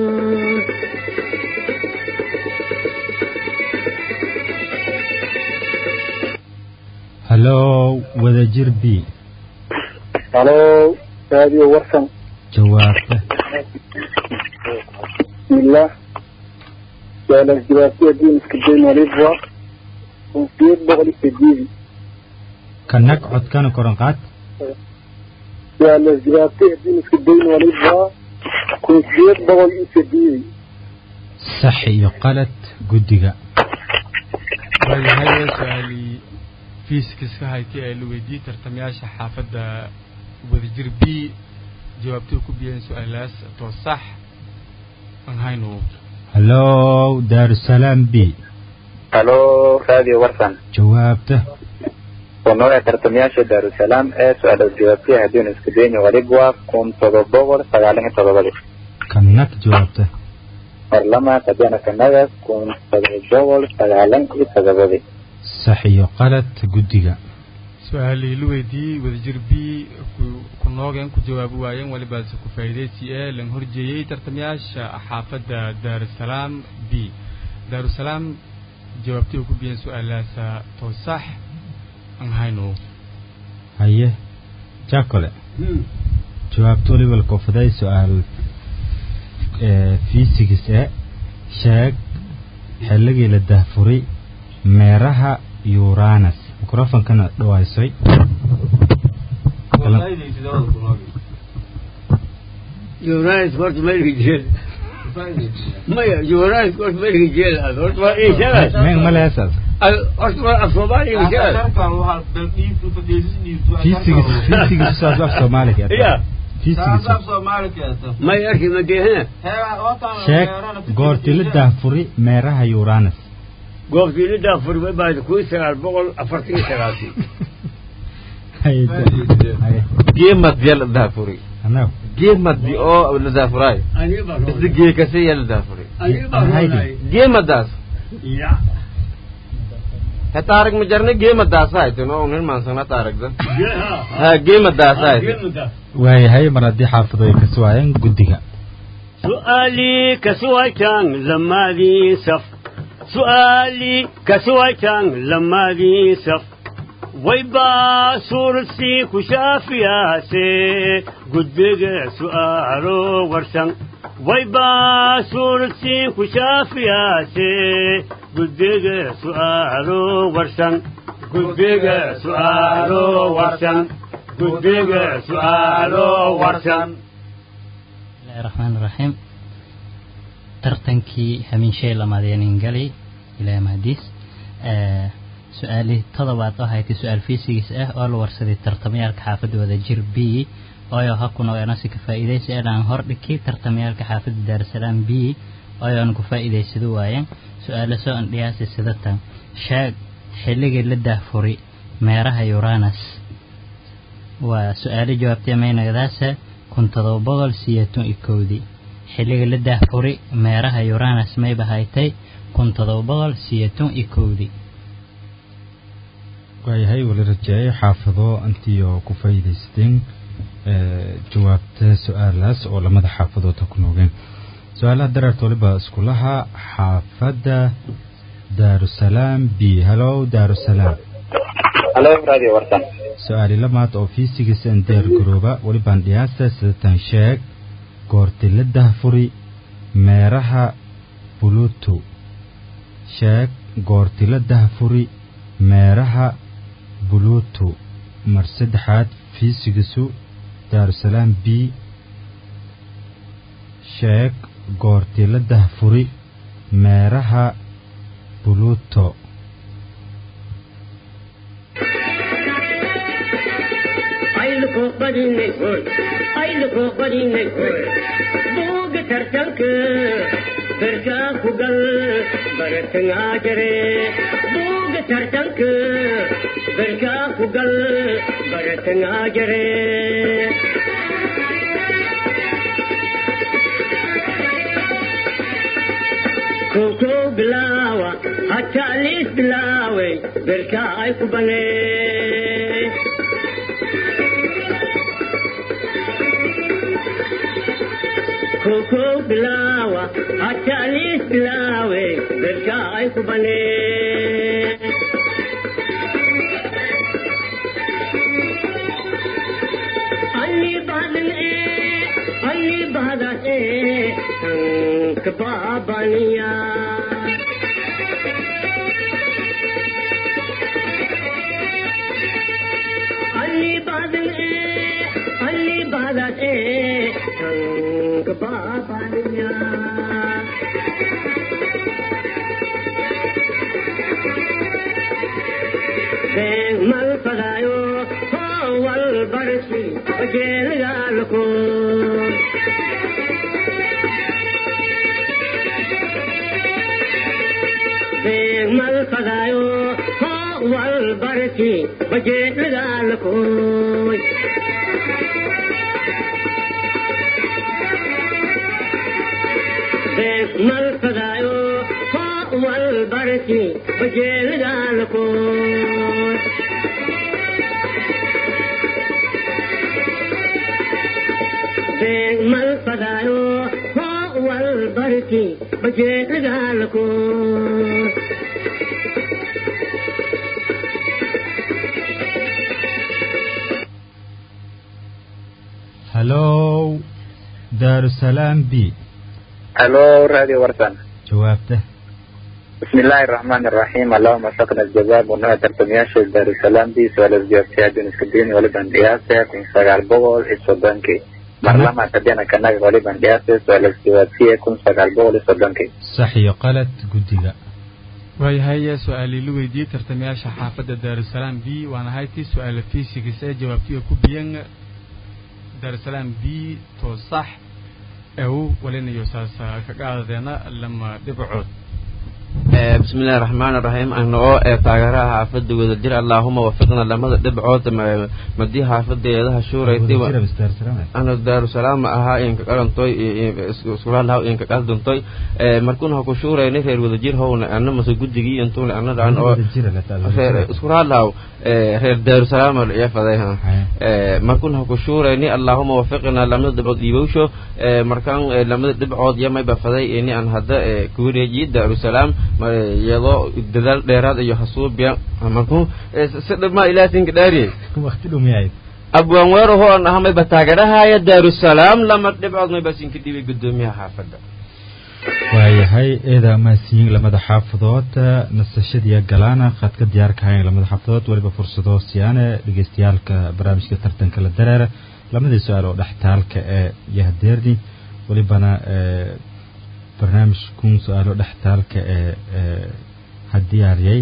hallo wadajir b halo radio warsan jawaabta bismillah su'aalaas jawaabtiya diin iska dayn walibwa kunsiyeed boqol iyo sideedi ka nag codkana koran qaad su'aalaas jawaabtiya diin iska dayn walibwa kunsiyeed boqol iyo sideedi sax iyo qalad guddiga waayahay su-aalii fiiskiska haytay ee la weydiiyey tartamayaasha xaafadda wadajir b jawaabtay ku biyeen su-aalaas too sax aan hayno hallo daarusalaam b halo radio warsan jawaabta sono ee tartamayaasha daarusalaam ee su-aalaas jawaabtiya haddiinu iska dayni walibwa kun todoba boqol sagaal iyo todobadi ka nag jawaabta marlama kadana kanaga kun todoba boqol sagaalan iyo todobadi sax iyo qalad guddiga su-aalii la weydiiyey wadajir b ku- ku noogeen ku jawaabi waayeen welibaase ku faa'iidaysi ee lan horjeeyey tartamayaasha xaafadda daarusalaam b daarusalaam jawaabtay ku biyeen su-aalaasa too sax aan hayno haye jacole jawaabta waliba koofday su-aal ee fiisigis ee sheeg xilligii la dahfuray meeraha uranus microfonkana dhawaysay Jonas horta meelka jeel maya Jonas horta meelka jeel aad horta waa ii sheegay meen ma leesaas horta waa af Soomaaliya ii sheegay fiisigis fiisigis saas af soomaaliga ya fiisigis may arki ma deehna sheeg goortii la dahfuray meeraha uranus goobtii la daafuri way baad kun sagaal boqol afartan iyo sagaalkii haye haye geemad ya la daafuri anaw geemadi oo la daafuraay aniga baa isla geekasi ya la daafuri aniga baa Haydi. geemadaas ya hata arag ma jarna geemadaas haytin oo unin maansana taaragda ya ha geemadaas haytin geemada waayahay mar haddii xaafado ay ka suwaayeen guddiga سؤالي كسويتان لما ذي سف سؤالي كسويتان لما ذي سف ويبا سورسي كشافيا سي قدق سؤالو ورسن ويبا سورسي كشافيا سي قدق سؤالو ورسن قدق سؤالو ورسن قدق سؤالو ورسن bismillahi raxmaani raxiim tartankii hamiinshay lamaadeenin galay ilaahay mahadiis su-aalihii todobaad oo haytay su-aal fiisigiis ah oo la warsaday tartamayaalka xaafadda wadajir b ooyo ha ku nogeena ka faa'iidaysi inaan hordhigay tartamayaalka xaafadda daarusalaam b ooyoan ku faa'iidaysado waayeen su-aalo soo andhiyaasi sidatan sheeg xilligii la daahfuri meeraha uranus waa su-aalo jawaabtay maynagadaasa kun todoba boqol siyeetan iyo kowdii xilliga la daahfuri meeraha uranus mayba haytay kun todoba boqol siyeeton iyo kowdii waayahay wala rajeeyay xaafado intiioo ku faa'iidaysteen jawaabta su-aalaas oo lamada xaafadood ha ku noogeen su-aalaha dareerta waliba iskulaha xaafadda daarusalaam b hallow daarusalaam halo radio warsan su-aali lamaad oo fiisigiisa andeer garooba walibaan dhiyaasta sidatan sheeg goorti la dahfuri meeraha buluto sheeg goorti la dahfuri meeraha buluto mar saddexaad fiisigiisu daarusalaam b sheeg goorti la dahfuri meeraha buluto ayluko badinay hoy ayluko badinay hoy buuga tartanka berkaa ku gal baratangaa jare buuga tartanka berkaa ku gal baratangaa jare koko bilaawa hataa liis bilaaway berkaa ay ku banee koko bilawa hatalis bilawe berka ay kubane Ali badan e Ali badan e tank babaniya Ali badan e Ali badan e tank babaniya Beng mal padayo ho wal barsi bajel galko Beng mal padayo ho wal barsi bajel galko mal fadaayo ho wal barki bajeelidaalko mal fadaayo ho wal barki bajeelidaalko hallow daarusalaam b halo radio warsan jawaabta بسم الله الرحمن الرحيم اللهم وفقنا الجزاء ونوع ترتمياشي دار السلام دي سؤال الجوابتي دون اسكدين ولبن دياسة كن سغال بغول السودانكي مرلما تبينا كناك ولبن دياسة سؤال الجوابتي كن سغال بغول السودانكي sax iyo qalad guddiga waayahay su-aalii la weydiiyey tartamayaasha xaafadda daarusalaam b waana haytii su-aala fiisigis ee jawaabtiga ku biyan daarusalaam b to sax ew walinayo saasa ka qaadadeena lama dhibcood بسم الله الرحمن الرحيم أنا أو تاجرها حافظ ودير اللهم وفقنا لما دبعوت مدي حافظ يدها شورى Wadajira bas daarusalaam أنا دار السلام أها إنك قرن توي سورة الله إنك قصدن توي مركون هكو شورى نفر ودير هو أنا مسجود دقي أنتم أنا دعان أو Wadajira la taala سورة الله reer daarusalaam ayaa fadayha markun ha ku shuurayni allahuma wafiqna lamada dhibcood iibowsho markaan lamada dhibcood yamayba faday ini aan hadda ku wareejiye daarusalaam iyadoo dadaal dheeraad iyo hasuubiya markuu si dhibmaa ilaasinka dhaariye waqti dhumiyayd abwaan weeraho aan ahamayba taageerahaya daarusalaam lama dhibcood mayba sinka dhibay gudoomiyaha xaafadda waayahay eeda mahadsiyin lamada xaafadood nasashadiiya galaana khadka diyaarka hayan lamada xaafadood weliba fursado siyaane dhegeystayaalka barnaamijka tartanka la dareera lamadii su-aal oo dhextaalka ee yahdeerni welibana barnaamijkun su-aalo dhextaalka ee ha diyaariyay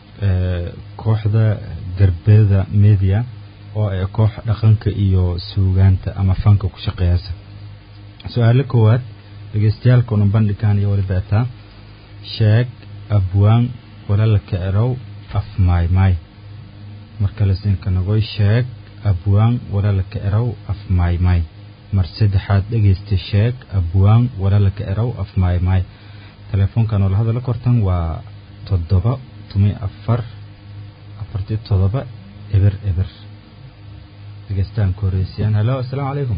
kooxda garbeeda media oo ee koox dhaqanka iyo suugaanta ama fanka ku shaqeeyasa su-aalo koowaad dhegeystayaaalka una bandhigaan iyo weliba etaa sheeg abwaan walaalka erow af maaymaay marka lasinka nagoy sheeg abwaan walaalka erow af maaymaay mar saddexaad dhegaysta sheeg abwaan walaalaka erow af maay maay telefoonkan oo la hadala kortan waa toddoba tumi afar afartii toddoba eber eber dhegaystaan ku horeysiyaan halo assalaamu calaykum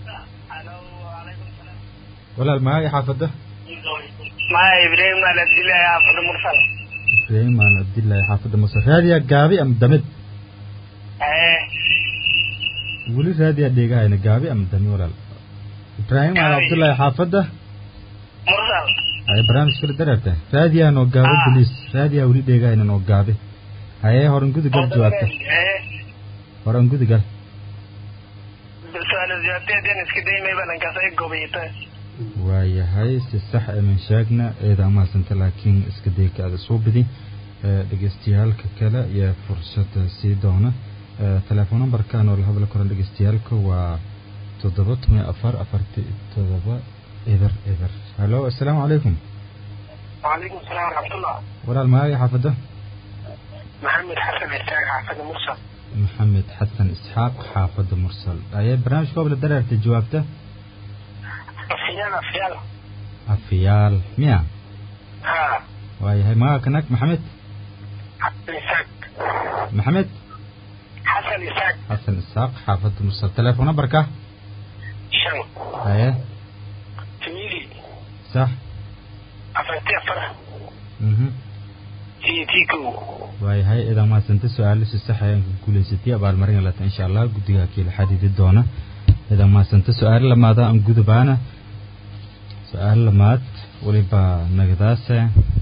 walaal maay xaafadda maya ibrahim al abdillahi xaafada mursal ibraahim aan abdillaahi xaafadda masar raadiyaa gaabi ama damid ee weli raadiyaa dheegahayna gaabi ama dami walaal ibraahim aan Gaabi. abdullaahi xaafadda mursal haye barnaamij kala dareerta raadiyaa noo gaabo Ah. boliis raadiyaa weli dheegahayna noo gaabi haye horan gudigal jawaabta ee horan gudigal su-aal jawaabteedin iska daymay balankaas ay gobayta waayahay si sax eman sheegna eeda amaasanta laakiin iska dayka ada soo bidi Eh, dhegaystayaalka kale iyo fursadda sii doona Eh, telefoon numberkan oo la hadla koran dhegaystayaalka waa toddoba toban afar afarti toddoba eber eber halo assalaamu calaykum وعليكم السلام ورحمة الله walaal magaaga xaafadda محمد حسن إسحاق حافظ مرسل maxamed xasan isxaaq xaafadda mursal ayee barnaamij koob la dareertay jawaabta أفيال أفيال afiyaal miya ها waayahay magaaga kanag maxamed حسن إسحاق maxamed حسن إسحاق xasan isxaaq xaafadda mursal telefoon numberka شن haye تميلي sax أفنتي أفرح mhm تي تيكو waayahay idan mahadsanta su-aalo si sax ayaan ku guulaysatay abaalmarin lata insha allah guddiga kiila xadidi doona idan mahadsanta su-aalo lamaada aan gudubaana su-aalo lamaad weliba nagadaase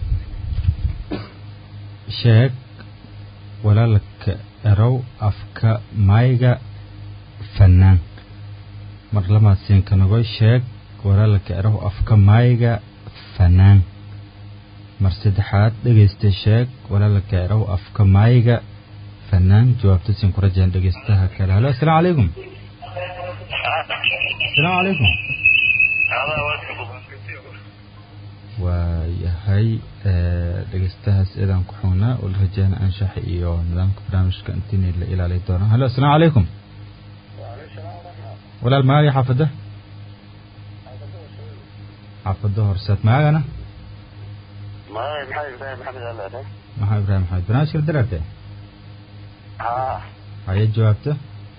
sheeg walaalka erow afka mayga fanaan mar lamaad siinka nago sheeg walaalka erow afka mayga fanaan mar saddexaad dhegaysta sheeg walaalka erow afka maayiga fanaan jawaabta siin ku rajaan dhegaystaha kale halo assalaamu calaykum assalaamu calaykum waayahay eh, dhegaystahaas eedaan ku xugnaa oo la rajaana anshaxa iyo nidaamka barnaamijka intii la ilaali doono halo assalaamu calaykum walaal magaaga xaafadda xaafadda horseed magaagana ما محمد إبراهيم محمد الله maxaa ibraahim maxamed barnaamijka la daraarte ها haye jawaabta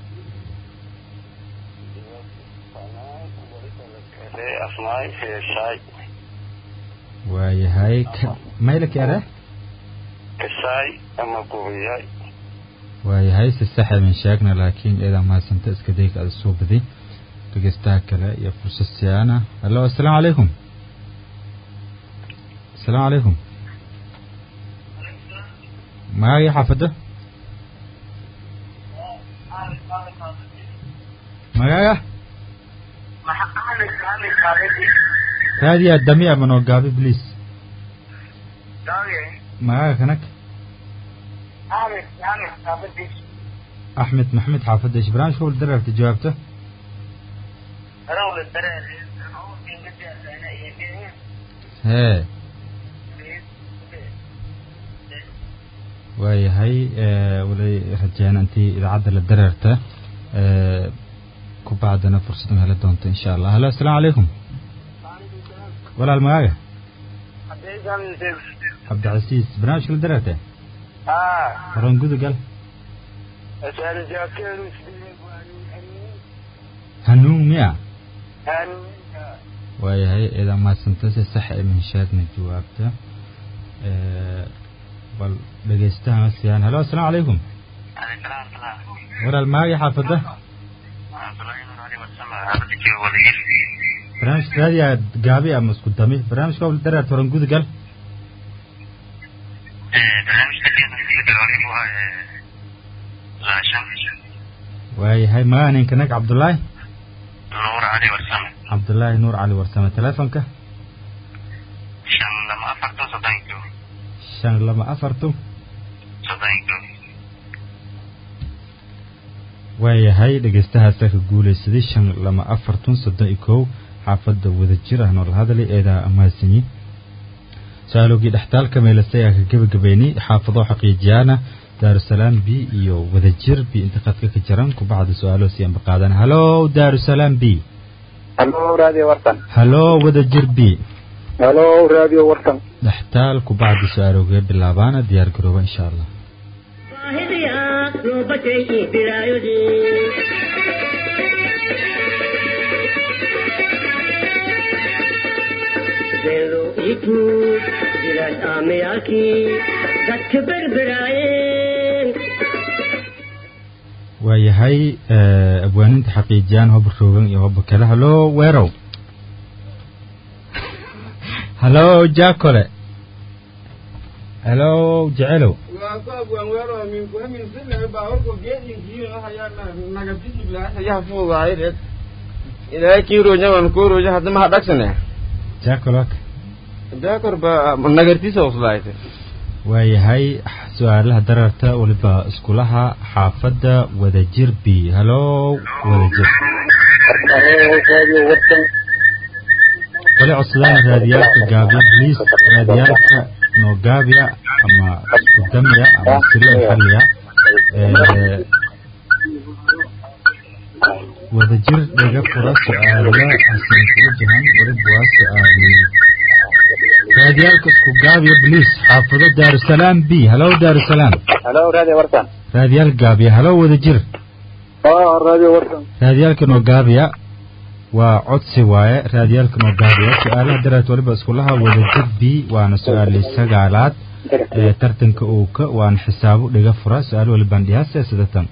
أسماء في شاي waayahay ka- maylaka ere كشاي أما قوية waayahay si sax ayban sheegna laakiin eedaa mahadsanta iska dayga ada soo badi dhegeystaha kale iyo fursad siyaana hallo assalaamu calaykum assalaamu calaykum magaaga xaafadda magaaga محمد محمد خالدي raadiyaa dami ama noo gaabi bliis داوي magaaga kanag محمد محمد خالدي axmed maxmed xaafadda ish barnaamijka wal daraarta jawaabta رول الدراري أنا في قد أنا إيه hee waayahay eh, walay rajeen intii idaacadda la dareerta eh, ku bacdana fursad ma heli doonto insha allah halo assalaamu calaykum walaal magaaga cabdicasiis barnaamijka la dareerta آه horan gudugal أسأل جاكر hanuun miya هن waayahay idaa mahadsanta si sax ee minshaadna jawaabta Eh, bal dhegeystaha ma siiyaan halo assalaamu calaykum عليك السلام ورحمة الله walaal magaaga xaafadda عبد الله بن علي والسمع عبدك وليل barnaamijka raadiyaa gaabi ama isku dami barnaamijka wal dareerta horan gudugal برنامج تكلم في الدوري هو غاشم waayahay magaca ninkanag cabdullaahi نور علي والسمع cabdullaahi nuur cali warsame telefonka شن لما أفرت صدقته shan lama afartu صدقته waayahay dhegeystahaasa ka guulaysaday shan lama afartun soddon iyo kow xaafadda wadajir ah nool hadali eedaa amaasanyi su-aalogii dhextaalka meelase ayaa ka gebagabeynay xaafado xaqiijiyaana daarusalaam b iyo wadajir b intiqaadka ka jiran kubacda su-aalo siyanba qaadan halo daarusalaam b halo radio warsan halo wadajir b halo radio warsan dhextaal ku bacdi su-aalowgee bilaabaana diyaar garooba insha allah baahidaya loo batay bilaayodii beelo iku jilaad aamayaalkii dadka berberaayeen waayahay abwaaninta xaqiijiyaan hoba roogan iyo hoba kale halo weerow halo jaakole halo jecelow ilaahay kiiroja waan kuuroja hadda maha dhagsane jaakolok jaakor ba nagartiisa uslaayte waayahay su-aalaha dararta waliba iskulaha xaafadda wadajir b halo wadajir halo radio warsan wali codsadaan raadiyaalka gaabiya bliis raadiyaalka noogaabiya ama isku damiya ama silo xalliya wadajir dhiga fura su-aala hasan kula jahan waliba waa su-aali raadiyaalka isku gaabiya bliis xaafado daarusalaam b halo daarusalaam halo radio warsan raadiyaal gaabiya halo wadajir ah radio warsan raadiyaalka noogaabiya waa codsi waaye raadiyaalka noogaabiya su-aalaha daraad waliba iskulaha wadajir b waana su-aali sagaalaad ee tartanka uuka waana xisaabo dhiga fura su-aal walibaan dhiyaasa sidatan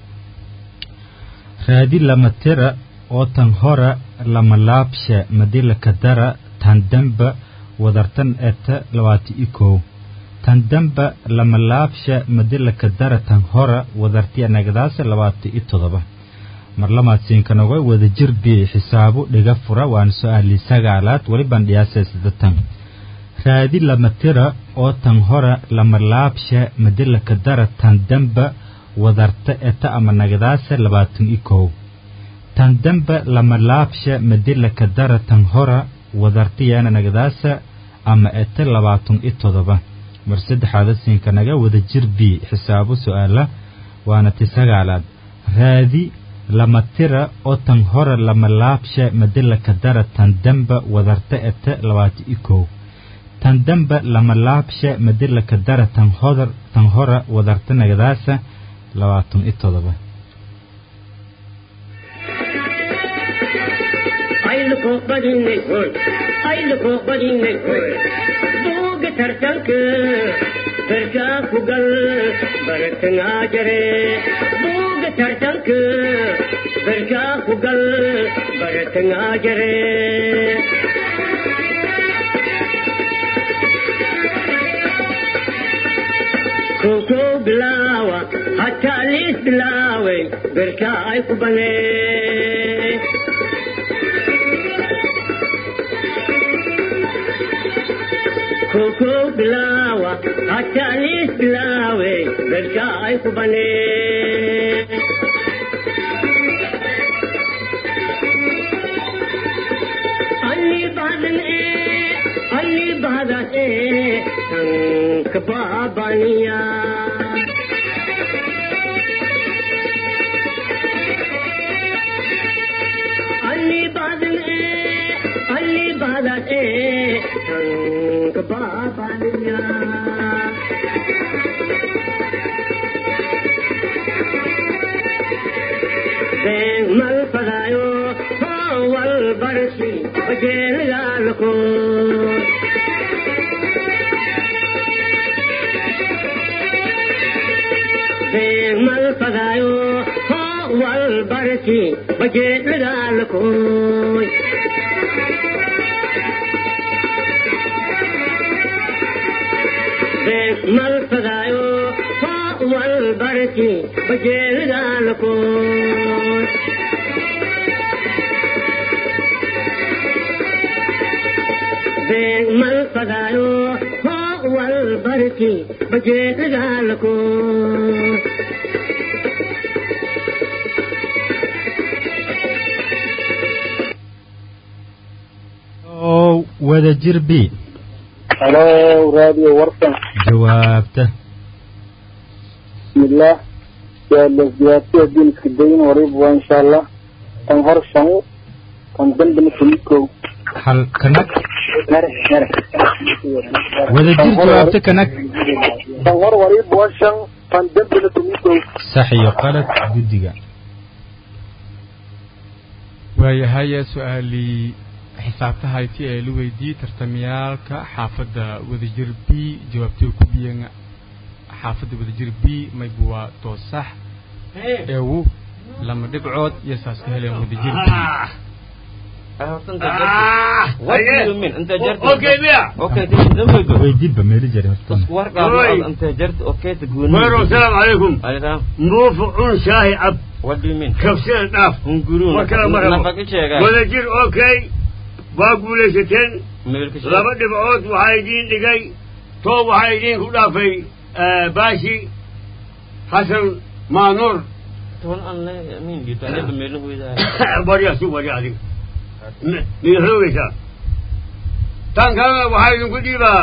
raadi lama tira oo tan hora lama laabsha madila kadara tan damba wadartan eta labaati i kow tan damba lama laabsha madila kadara tan hora wadartiya nagadaasa labaati i todoba mar lamaadsiinkanoga wadajir b xisaabo dhiga fura waana su-aali sagaalaad welibaan dhiyaasa sidatan raadi lama tira oo tan hora lama laabsha madila kadara tan damba wadarta eta ama nagadaasa labaatan i kow tan damba lama laabsha madila kadara tan hora wadartiyana nagadaasa ama eta labaatan i todoba mar saddexaada siinkanaga wadajir b xisaabo su-aala waana ti sagaalaad raadi lama tira oo tan hora lama laabsha madila kadara tan damba wadarta eta labaatan i kow tan damba lama laabsha madila kadara tan hodar tan hora wadarta nagadaasa labaatan i todoba ayluko badinay hoy ayluko badinay hoy buuga tartanka berkaa ku gal baratangaa jare buuga tartanka berkaa ku gal baratangaa jare koko bilaawa hataa liis bilaaway berkaa ay ku banee koko bilaawa hataa liis bilaawe berkaa ay ku banee anni baadan ee anni baadan ee tanka baabaniya anni baadan ee anni baadan ee tanka baabaniya been mal fadaayo wal barsi bajeelgaalko been mal fadaayo wal barsi bajeelgaalkoy been mal fadaayo wal barsi bajeelgaalkoy been mal fadaayo wal barsi bajeelgaalko oo wadajir b halo radio warsan jawaabta bismillah yaa lasdiyaartiya diinka dayn wariba waa insha allah tan hor shan fandambina tumikow hal kanag mere mere wadajir jawaabta kanag tan hor wariib waa shan fandambina tumikow sax iyo qalad guddiga waayahay su-aalii xisaabtahayti ee la weydiiyey tartamyaalka xaafadda wadajir b jawaabtay ku biyeen xaafadda wadajir b maybu waa toosax eewu lama dhibcood iyo saas ka heleen wadajir b What do you mean? Inta jarti. Okay, Mia. Okay, this is weydiinba meeli jari horta warqaado Oi. inta jarti okay ta gooni. Maro, السلام عليكم Alaykum. موفقون شاهي عب What do you mean? كبسين داف Hunguru. Markala marabo. Nafaqi sheegay. wadajir okay waa guulaysateen Meelka sheegay. laba dhibcood waxaa idiin dhigay toob waxaa idiin ku dhaafay eh, baashi xasan maanuur Toon aan la amin gitu. Ada meelu weydaa. barya si barya adiga Mi- miyaad roogaysaa tan kalena waxaa idinku dhiibaa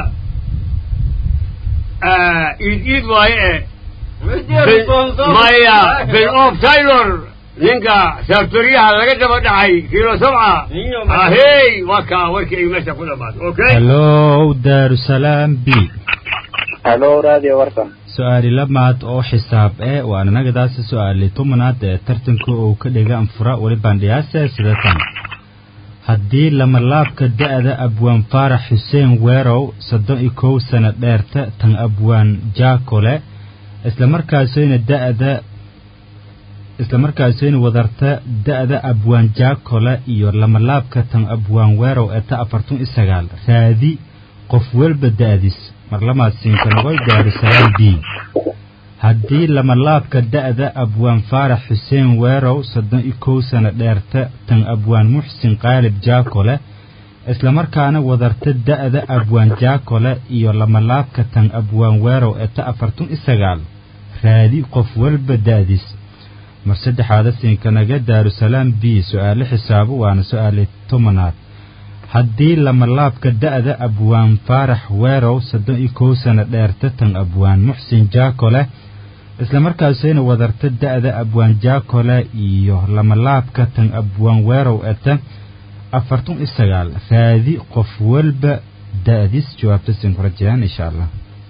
eh, iid iid waaye eh Ben- maya ben of taylor ninka saabtoriyaha laga daba dhacay kilo sabca Niyo, ma- ahey waa kaa warkii ay meesha ku dhamaatay okay hallow daarusalaam b halo radio warsan su-aali lamaad oo xisaab eh waana nagadaasi su-aali tobanaad ee tartanka uu ka dhiga anfura weli bandhiyaase sida tan haddii lamalaabka da'da abwaan faarax xuseen weerow soddon iyo kow sano dheerta tan abwaan jaakole islamarkaasayna da'da islamarkaasayna wadarta da'da abwaan jaakole iyo lamalaabka tan abwaan weerow ee ta afartun iyo sagaal raadi qof walba da'dis marlamaadsiinkanogoy daarusalaam b haddii lamalaabka da'da abwaan faarax xuseen weerow soddon iyo kow sano dheerta tan abwaan muxsin qaalib jaakole islamarkaana wadarta da'da abwaan jaakole iyo lamalaabka tan abwaan weerow ee ta afartun iyo sagaal raadi qof walba da'dis mar saddexaada siinkanaga daarusalaam b su-aale xisaabo waana su-aale tobanaad haddii lamalaabka da'da abwaan faarax weerow soddon iyo kow sano dheerta tan abwaan muxsin jaakole islamarkaasayna wadarta da'da abwaan jaakole iyo lamalaabka tan abwaan weerow eta afartun iyo sagaal raadi qof walba da'dis jawaabta siin ku rajayaan insha allah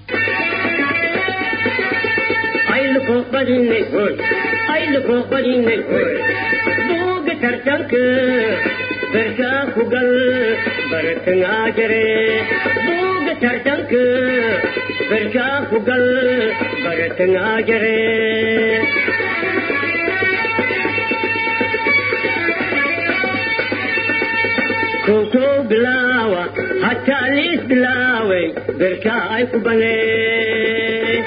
ayluko badinay hoy ayluko badinay hoy buuga tartanka berkaa ku gal baratangaa jare buuga tartanka berkaa ku gal baratangaa jare koko bilaawa hataa liis bilaaway berkaa ay ku banee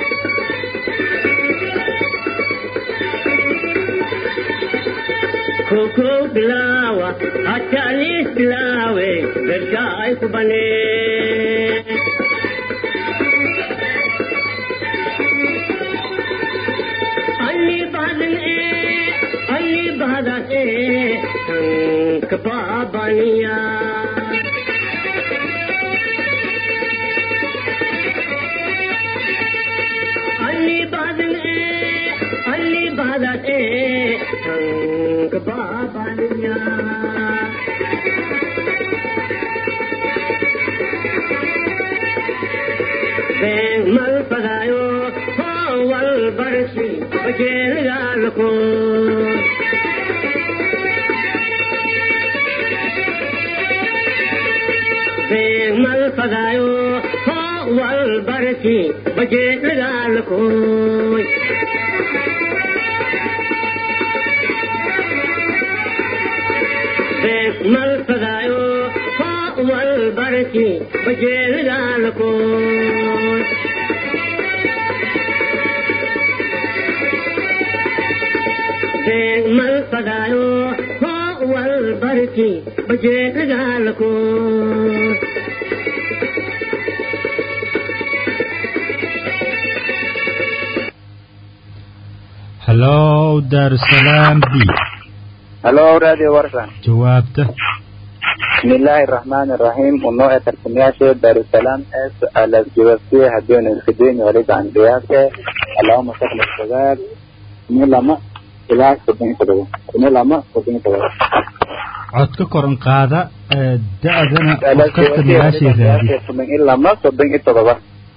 koko bilawa hatalis bilawe berka ay kubane Ali badan e Ali badan e kapabaniya Ali badan e Ali badan e kapabaniya Beng mal padayo wal barsi bajel galko Beng mal padayo wal barsi bajel galko Beng mal padayo wal barsi bajel galko Beng mal padayo wal barsi bajel galko hallow daarusalaam b halo radio warsan jawaabta بسم الله الرحمن الرحيم ونوع ترسمياشي دار السلام اس على الجوابية هدون الخدين وليد عن بياسة اللهم صل الشباب من لما إلى سبعين سبعين من لما سبعين سبعين codka koran qaada ee, da-dana qof kasta magaashii raadi soddon iyo lama soddon iyo todoba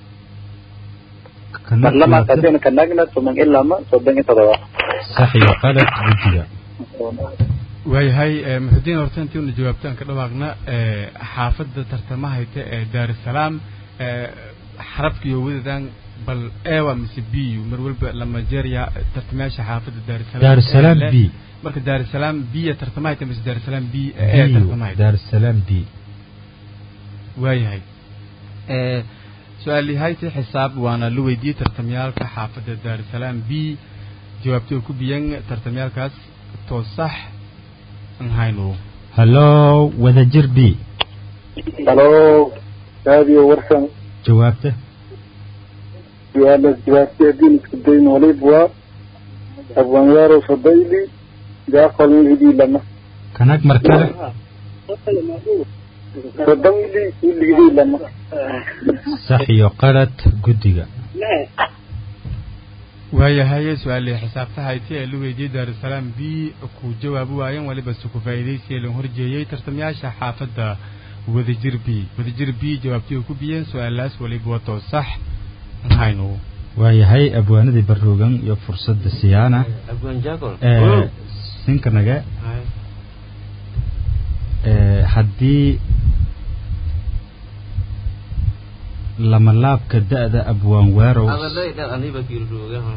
Kana marlamaad jawaabta. haddaynu ka nagna soddon iyo lama soddon iyo todoba sax iyo qalad guddiga waayahay ee, muxudiin horta intii una jawaabtaan ka dhawaaqna ee, xaafadda tartamahayta ee daarusalaam ee, xarabka iyo wadadan bal ewa mise b mar walba lama jeerya tartamayaasha xaafadda daarusalaam Daarusalaam ee, B. marka daarusalaam b ya tartamahayta mise daarusalaam b ee biyo tartamahayta daarusalaam b waayahay ee su-aalihayta xisaab waana la weydiiyey tartamyaalka xaafadda daarusalaam b jawaabtay oo ku biyan tartamyaalkaas too sax an hayno hallo wadajir b halo raadiyo warsan jawaabta su-aala jawaabtay haddii isku dayn waliba waa abwanyaaro fadayli jaaqol hidii lama kanag mar kale fadayli hidii lama sax iyo qalad guddiga waayahay su-aalihii xisaabtahayti ee la weydiiyey daarusalaam b ku jawaabi waayeen waliba se ku faa'iidaysiya lan horjeeyey tartamayaasha xaafadda wadajir b wadajir b jawaabtii oo ku biyeen su-aalaas waliba watoo sax an hayno waayahay abwaanadii baroogan iyo fursadda siyaana abwan jagol ee sinkanaga ee haddii lamalaabka da-da abwaan waarow adalaydha aniba kiirroogaha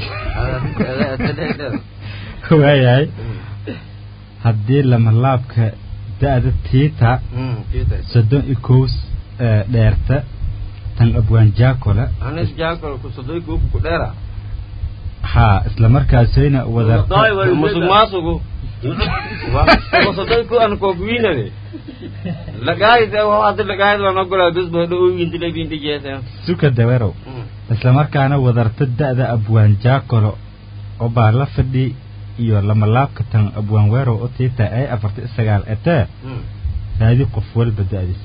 waayahay haddii lamalaabka da-da tiita soddon iyo kows ee dheerta tan abwaan jaakola anis jagol kusodoy kuku kudheera haa isla markaasayna wada musuq maasugu kusodoy ku an koogwiinade lagaayid hadi lagaayid waan ogolaa bes bahdo oyintile binti jeese suka dawarow isla markaana wadarta da-da abwaan jaakolo oo baa la fadhi iyo lamalaabka tan abwaan weerow oo tiita ay afarta iyo sagaal etee raadi qof walba da-diis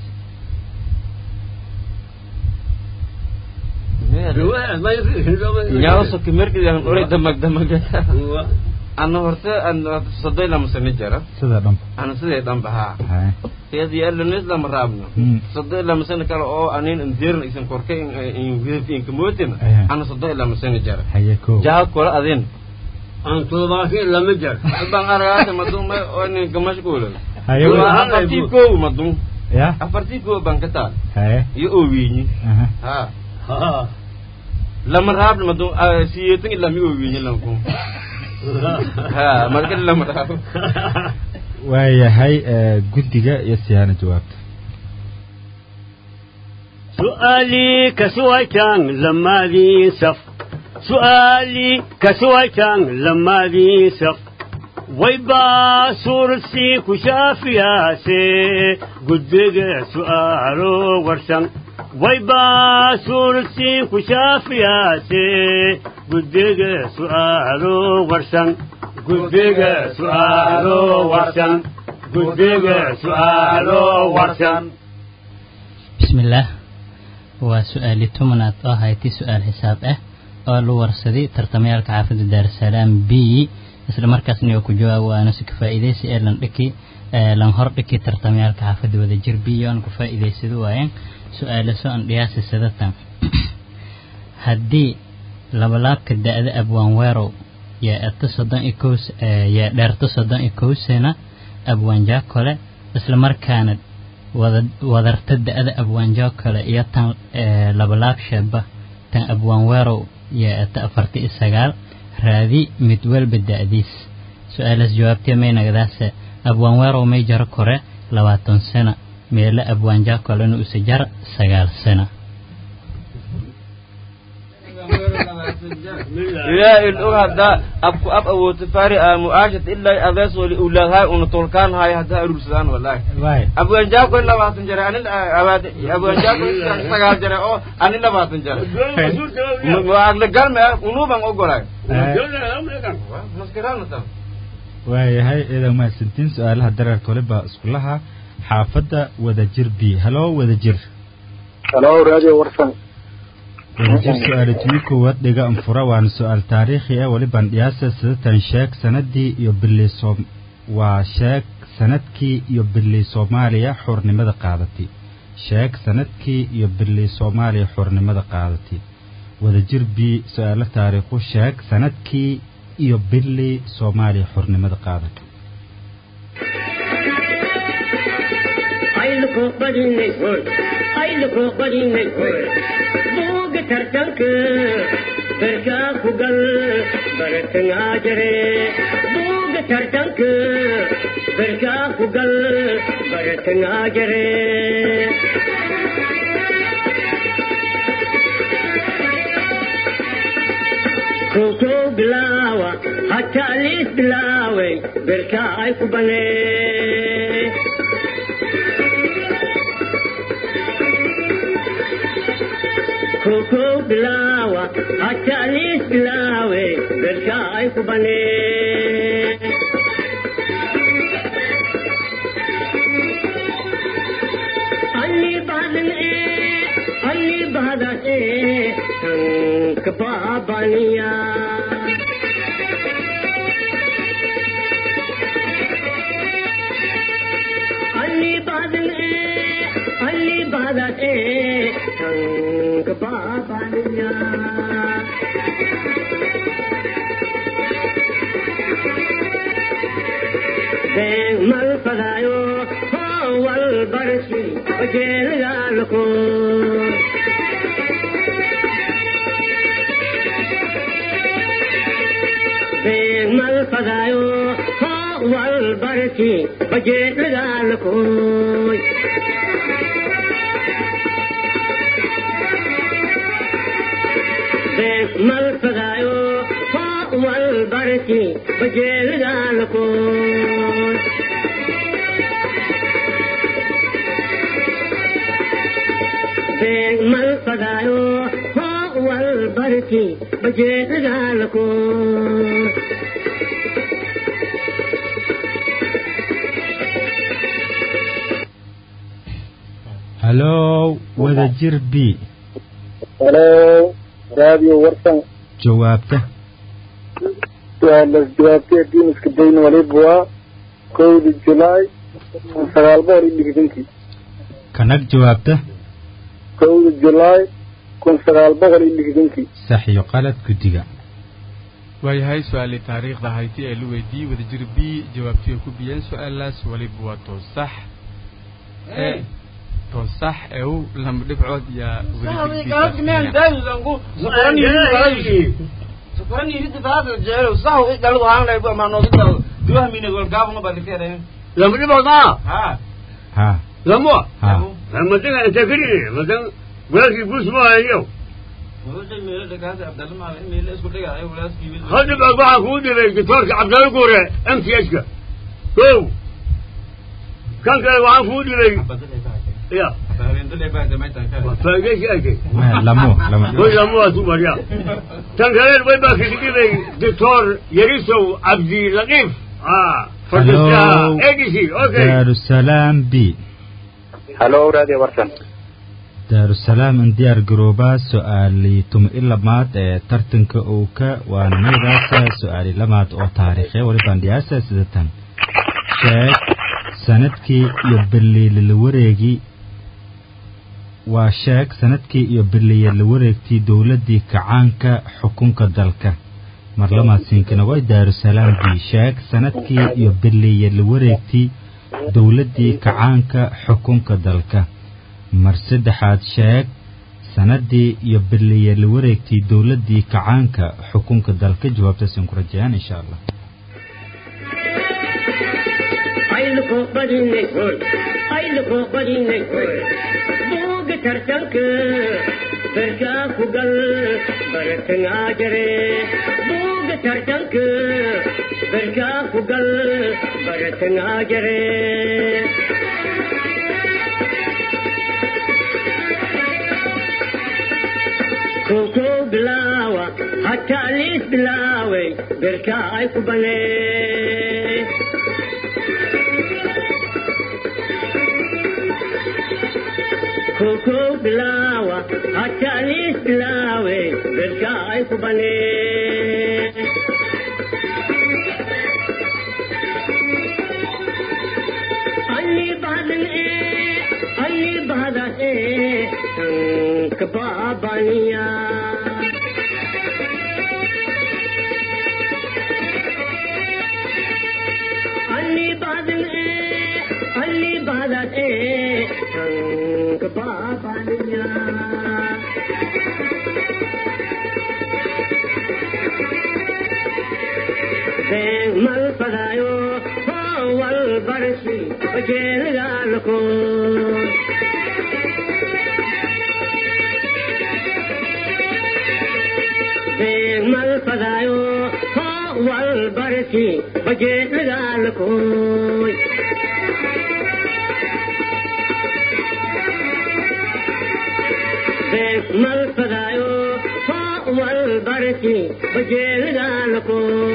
nyaaso kimerkidan ore damag damag ana horte an sodoy lama sano jara sida dhanba ana sidee dhanba haa Haa. iyad yaalanis lama raabno Mm. sodoy lama sano kale oo anin indirna isan korka inkamotin Aya. ana sodoy lama sano jara haye kow jaha kola adin aan toddobaatan lama jar baan aragaata madum oo nin kamashquulo haye wa- afartii kow madum ya afartii kow baan ka taal haye iyo oowiinyi aha haa haa lama raabno madum siyeetan ilaa mi oowiinyi lanku haa marka lama raab waayahay ee, guddiga iyo siyaana jawaabta سؤالي كسويتان لما ذي سف سؤالي كسويتان لما ذي سف ويبا سورسي كشافيا سي قدق سؤالو ورسن ويبا سورسي كشافيا سي قدق سؤالو ورسن قدق سؤالو ورسن قدق سؤالو ورسن بسم الله waa su-aali tumanaad oo hayti su-aal xisaab ah oo la warsaday tartamayaalka xaafadda daarusalaam b isla markaasna oo ku jawaab waana si ka faa'iidaysi ee lan dhiki ee lan hor dhiki tartamayaalka xaafadda wadajir b oo aan ku faa'iidaysado waayeen su-aala soo an dhiyaasi sadatan haddii labalaabka da-da abwaan weerow yaa erta soddon iyo kow s- ee, yaa dheerta soddon iyo kow sana abwaan jaakole isla markaana wada wadarta da-da abwaanjoo kale iyo tan ee, labalaab sheeba tan abwaan weerow iyo eta afarta iyo sagaal raadi mid walba da-diis su-aalaas jawaabtee may nagadaase abwaan weerow may jaro kore labaatan sano meele abwaanjaa kolena use jar sagaal sano ilaa il og haddaa abku ab awoodta fari aamu aashat ilaa adees wali ulaadhay una tolkaan haay haddaa arursadaan wallahi waay abwaanjaako labaatan jare ani abwaanjaako sagaal jare oo ani labaatan jare agla galme unuuban ogolay maskaraana tan waayahay idan mahadsantiin su-aalaha dareerka waliba iskulaha xaafadda wadajir b halo wadajir halo radio warsan wadajir su-aala tumi koowaad dhiga anfura waana su-aal taariikhi ah walibaan dhiyaasa sidatan sheeg sanadii iyo bilii soom waa sheeg sanadkii iyo bilii soomaaliya xurnimada qaadatay sheeg sanadkii iyo bilii soomaaliya xurnimada qaadatay wadajir b su-aalo taariikhu sheeg sanadkii iyo bilii soomaaliya xurnimada qaadatay ayluko badinay hoy ayluko badinay hoy buuga tartanka berkaa ku gal baratangaa jare buuga tartanka berkaa ku gal baratangaa jare koko bilaawa hataa liis bilaaway berkaa ay ku banee koko bilawa hatalis bilawe berka ay ku bane anni badan e anni badan e tank babaniya anni badan e anni badan e tank babaniya Deng mal padayo ho wal barsi ojel galko Deng mal padayo ho wal barsi ojel galko mal padayo ho wal barki bajel galko mal padayo ho wal barki bajel galko halow wadajir b halo radio warsan jawaabta su-aalaas jawaabtay haddii iska dayn waliba waa kowda julaay kun sagaal boqol iyo lixdankii kanag jawaabta kowda julaay kun sagaal boqol iyo lixdankii sax iyo qalad guddiga waayahay su-aalii taariikhda hayti ee la weydiiyey wadajir b jawaabtii ay ku biyeen su-aalaas waliba waa toosax ee toosax ew lama dhibcood yaa lama dhibood maa ha lamo ha madan inta kadhigi madan walaalkii buus maayo hal dhibood waxaa kuu dhibay doctoorka cabdalla guure m t h ka kow kan kale waxaan kuu dhibay ya faa'iidaysi arkay Ma- lamo lama koy lamo waa tu barya tan kale way baa kaga dhibay doctor yarisow cabdi laqiif ah fadhiistaha Hello. adc okay daarusalaam b halo radio warsan daarusalaam in diyaar garoobaa su-aalii tuma i lamaad ee tartanka owka waana nagadaasa su-aali lamaad oo taariikhe walibaan dhiyaasa sida tan sheeg sanadkii iyo beliile la wareegi waa sheeg sanadkii iyo beliye la wareegtii dowladdii kacaanka xukunka dalka mar lamaad siinkana way daarusalaam b sheeg sanadkii iyo beliye la wareegtii dowladdii kacaanka xukunka dalka mar saddexaad sheeg sanadii iyo beliye la wareegtii dowladdii kacaanka xukunka dalka jawaabtaasan ku rajayaan insha allah ayluko badinay hoy ayluko badinay hoy buuga tartanka berkaa ku gal baratangaa jare buuga tartanka berkaa ku gal baratangaa jare koko bilaawa hataa liis bilaaway berkaa ay ku banee koko bilawa hatalis bilawe berka ay ku bane badat e tank babaniya Ali badan e Ali badat e tank babaniya mal padayo wal barsi bajel galko mal padayo wal barsi bajel galko mal padayo wal barsi bajel galko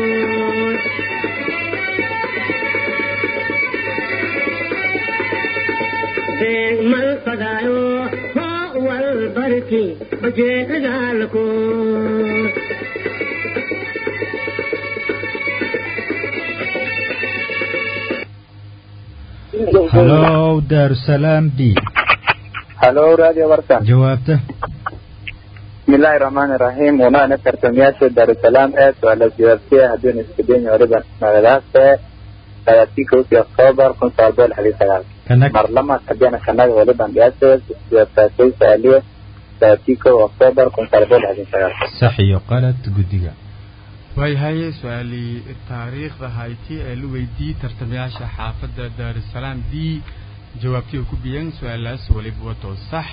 mal padayo wal barki baje galko halow daarusalaam b halo radio warsan jawaabta bismillahi rahmaani rahiim unaana tartamayaasha daarusalaam ee su-aala jawaabtay haddiinu isku dayn waliba magadaase sagaalkii kowdii oktoobar kun sagaal boqol lixdan sagaal kanag marlama haddiina kanaga waliban dhiyaasay jawaabtaasay su-aaliye sagaalkii kow oktoobar kun sagaal boqol lixdan sagaal sax iyo qalad guddiga waayahay su-aalii taariikhda hayti ee la weydiiyey tartamayaasha xaafadda daarusalaam d jawaabtii oo ku biyan su-aalaas waliba wato sax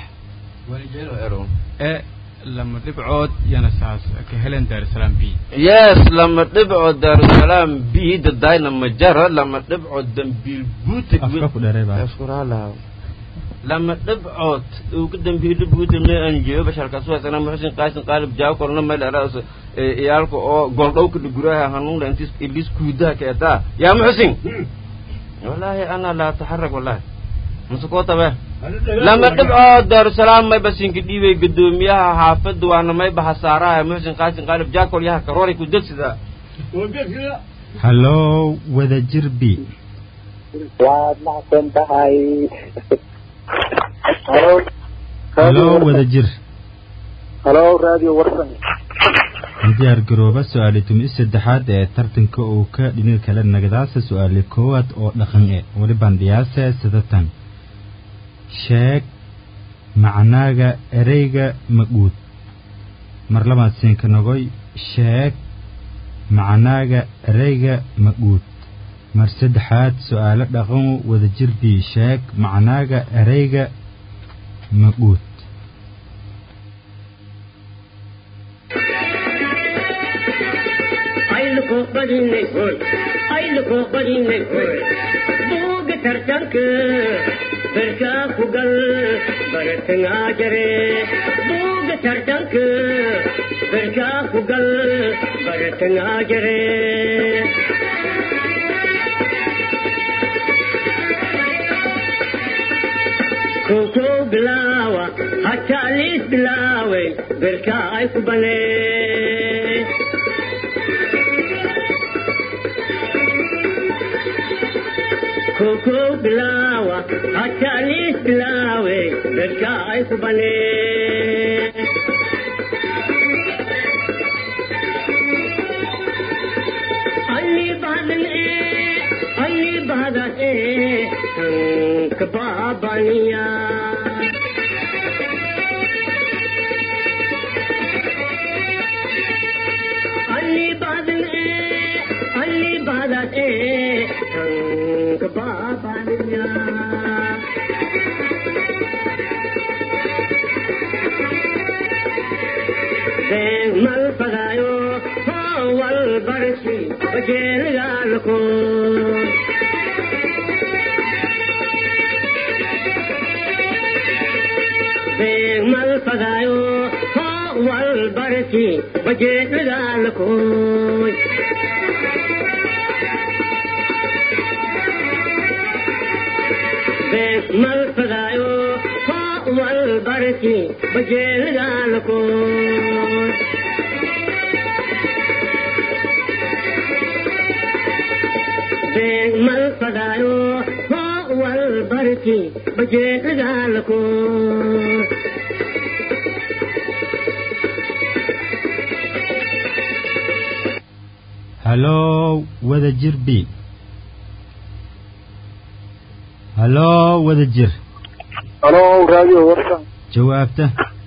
ee lama dhibcood yana saas ka helen daarusalaam b yes lama dhibco daarusalaam b dadayna majara lama dhibco dambiil buutig afka ku dheeray baa Ashkuralaha. lama dhibcood ugu dambiili buutigna aan jeeyo basharkaas waasana muxsin qaasin qaalib jaaw korna meel eraas iyaalka oo goldhowka dhuguraha hanuunla intis ilis kuudaha keetaa yaa muxsin wallaahi ana laa taxarag wallaahi masakoo be lama dhibcood daarusalaam mayba sinka dhiibay gudoomiyaha xaafadda waana mayba hasaaraha muxsin qaasin qaalib jaakol yaha karoori ku degsida halow wadajir b waad macsan tahay halo halow wadajir halo radio warsan diyaar garooba su-aali tumi saddexaad ee tartanka uu ka dhinin kale nagadaasa su-aali koowaad oo dhaqan e waliban dhiyaase sidatan sheeg macnaaga ereyga maguud mar labaad siinka nogoy sheeg macnaaga ereyga maguud mar saddexaad su-aalo dhaqan wadajir bii sheeg macnaaga ereyga maguud ayluko badinay hoy ayluko badinay hoy buuga tartanka berkaa ku gal baratangaa jare buuga tartanka berkaa ku gal baratangaa jare koko bilaawa hataa liis bilaawe berkaa ay ku banee koko bilawa hatalis bilawe dadka ay ku bane alli badan e alli badan e tank babaniya alli badan e alli badan e tank babaniya mal pagayo wal barsi bajel galko mal pagayo wal barsi bajel galko mal pagayo wal barsi bajel galko mal pagayo walbarki bajeedagaalako hallow wada jir b hallow wada jir halo raadiyo warsan jawaabta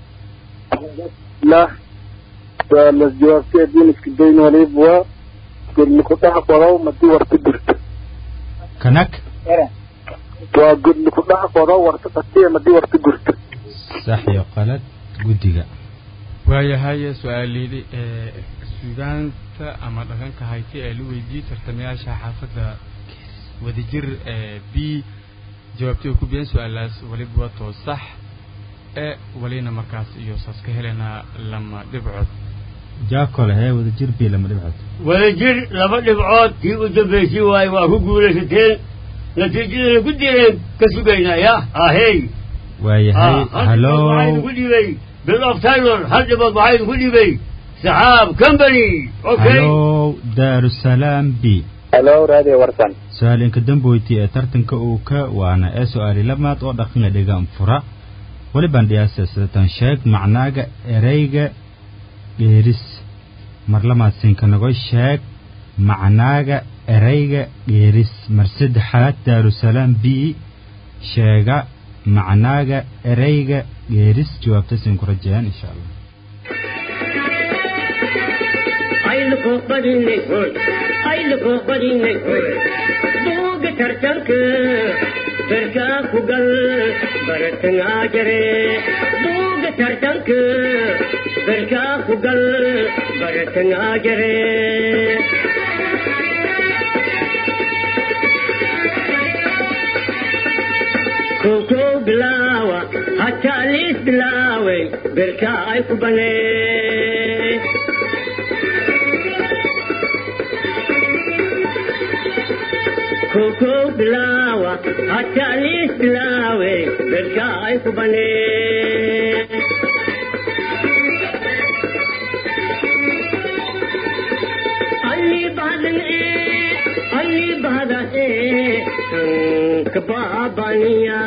lah suaalas jawaabtay haddiin iska dayn waliba waa godli ku dhex qodow madii warta dirta kanak waa godli ku dhex qodow warta dhatiya madii warta gurta sax iyo qalad guddiga waayahay su-aaleydi ee suugaanta ama dhaqanka hayti ee la weydiiyey tartamayaasha xaafadda wadajir ee b jawaabtay oo ku biyeen su-aalaas waliba waa too sax e walina markaas iyo saas ka helaynaa lama dhibcood jaakole hee wada jir b lama dhibcood wadajir laba dhibcood tii u dambaysay waaye waa ku guulaysateen natiijadana ku direen ka sugaynaa ya ahey waayahay hallow waxaynu ku dhibay bill of taylor hal dhibood waxaynu ku dhibay saxaab company okay hallow daarusalaam b halo raadiyo warsan su-aal inka damboyti ee tartanka uu ka waana ee su-aali lamaad oo dhaqanga dhigaan fura walibaan dhiyaasa sidatan sheeg macnaaga ereyga dheeris mar lamaad sinkanago sheeg macnaaga ereyga dheeris mar saddexaad daarusalaam b sheega macnaaga ereyga dheeris jawaabta siin ku rajayaan insha allah ayluko badinay hoy ayluko badinay hoy buuga tartanka berkaa ku gal baratangaa jare buuga tartanka berkaa ku gal baratangaa jare koko bilaawa hataa liis bilaaway berkaa ay ku banee koko bilawa hatta lis bilawe berka ay ku bane alli badan e alli badan e ka babaniya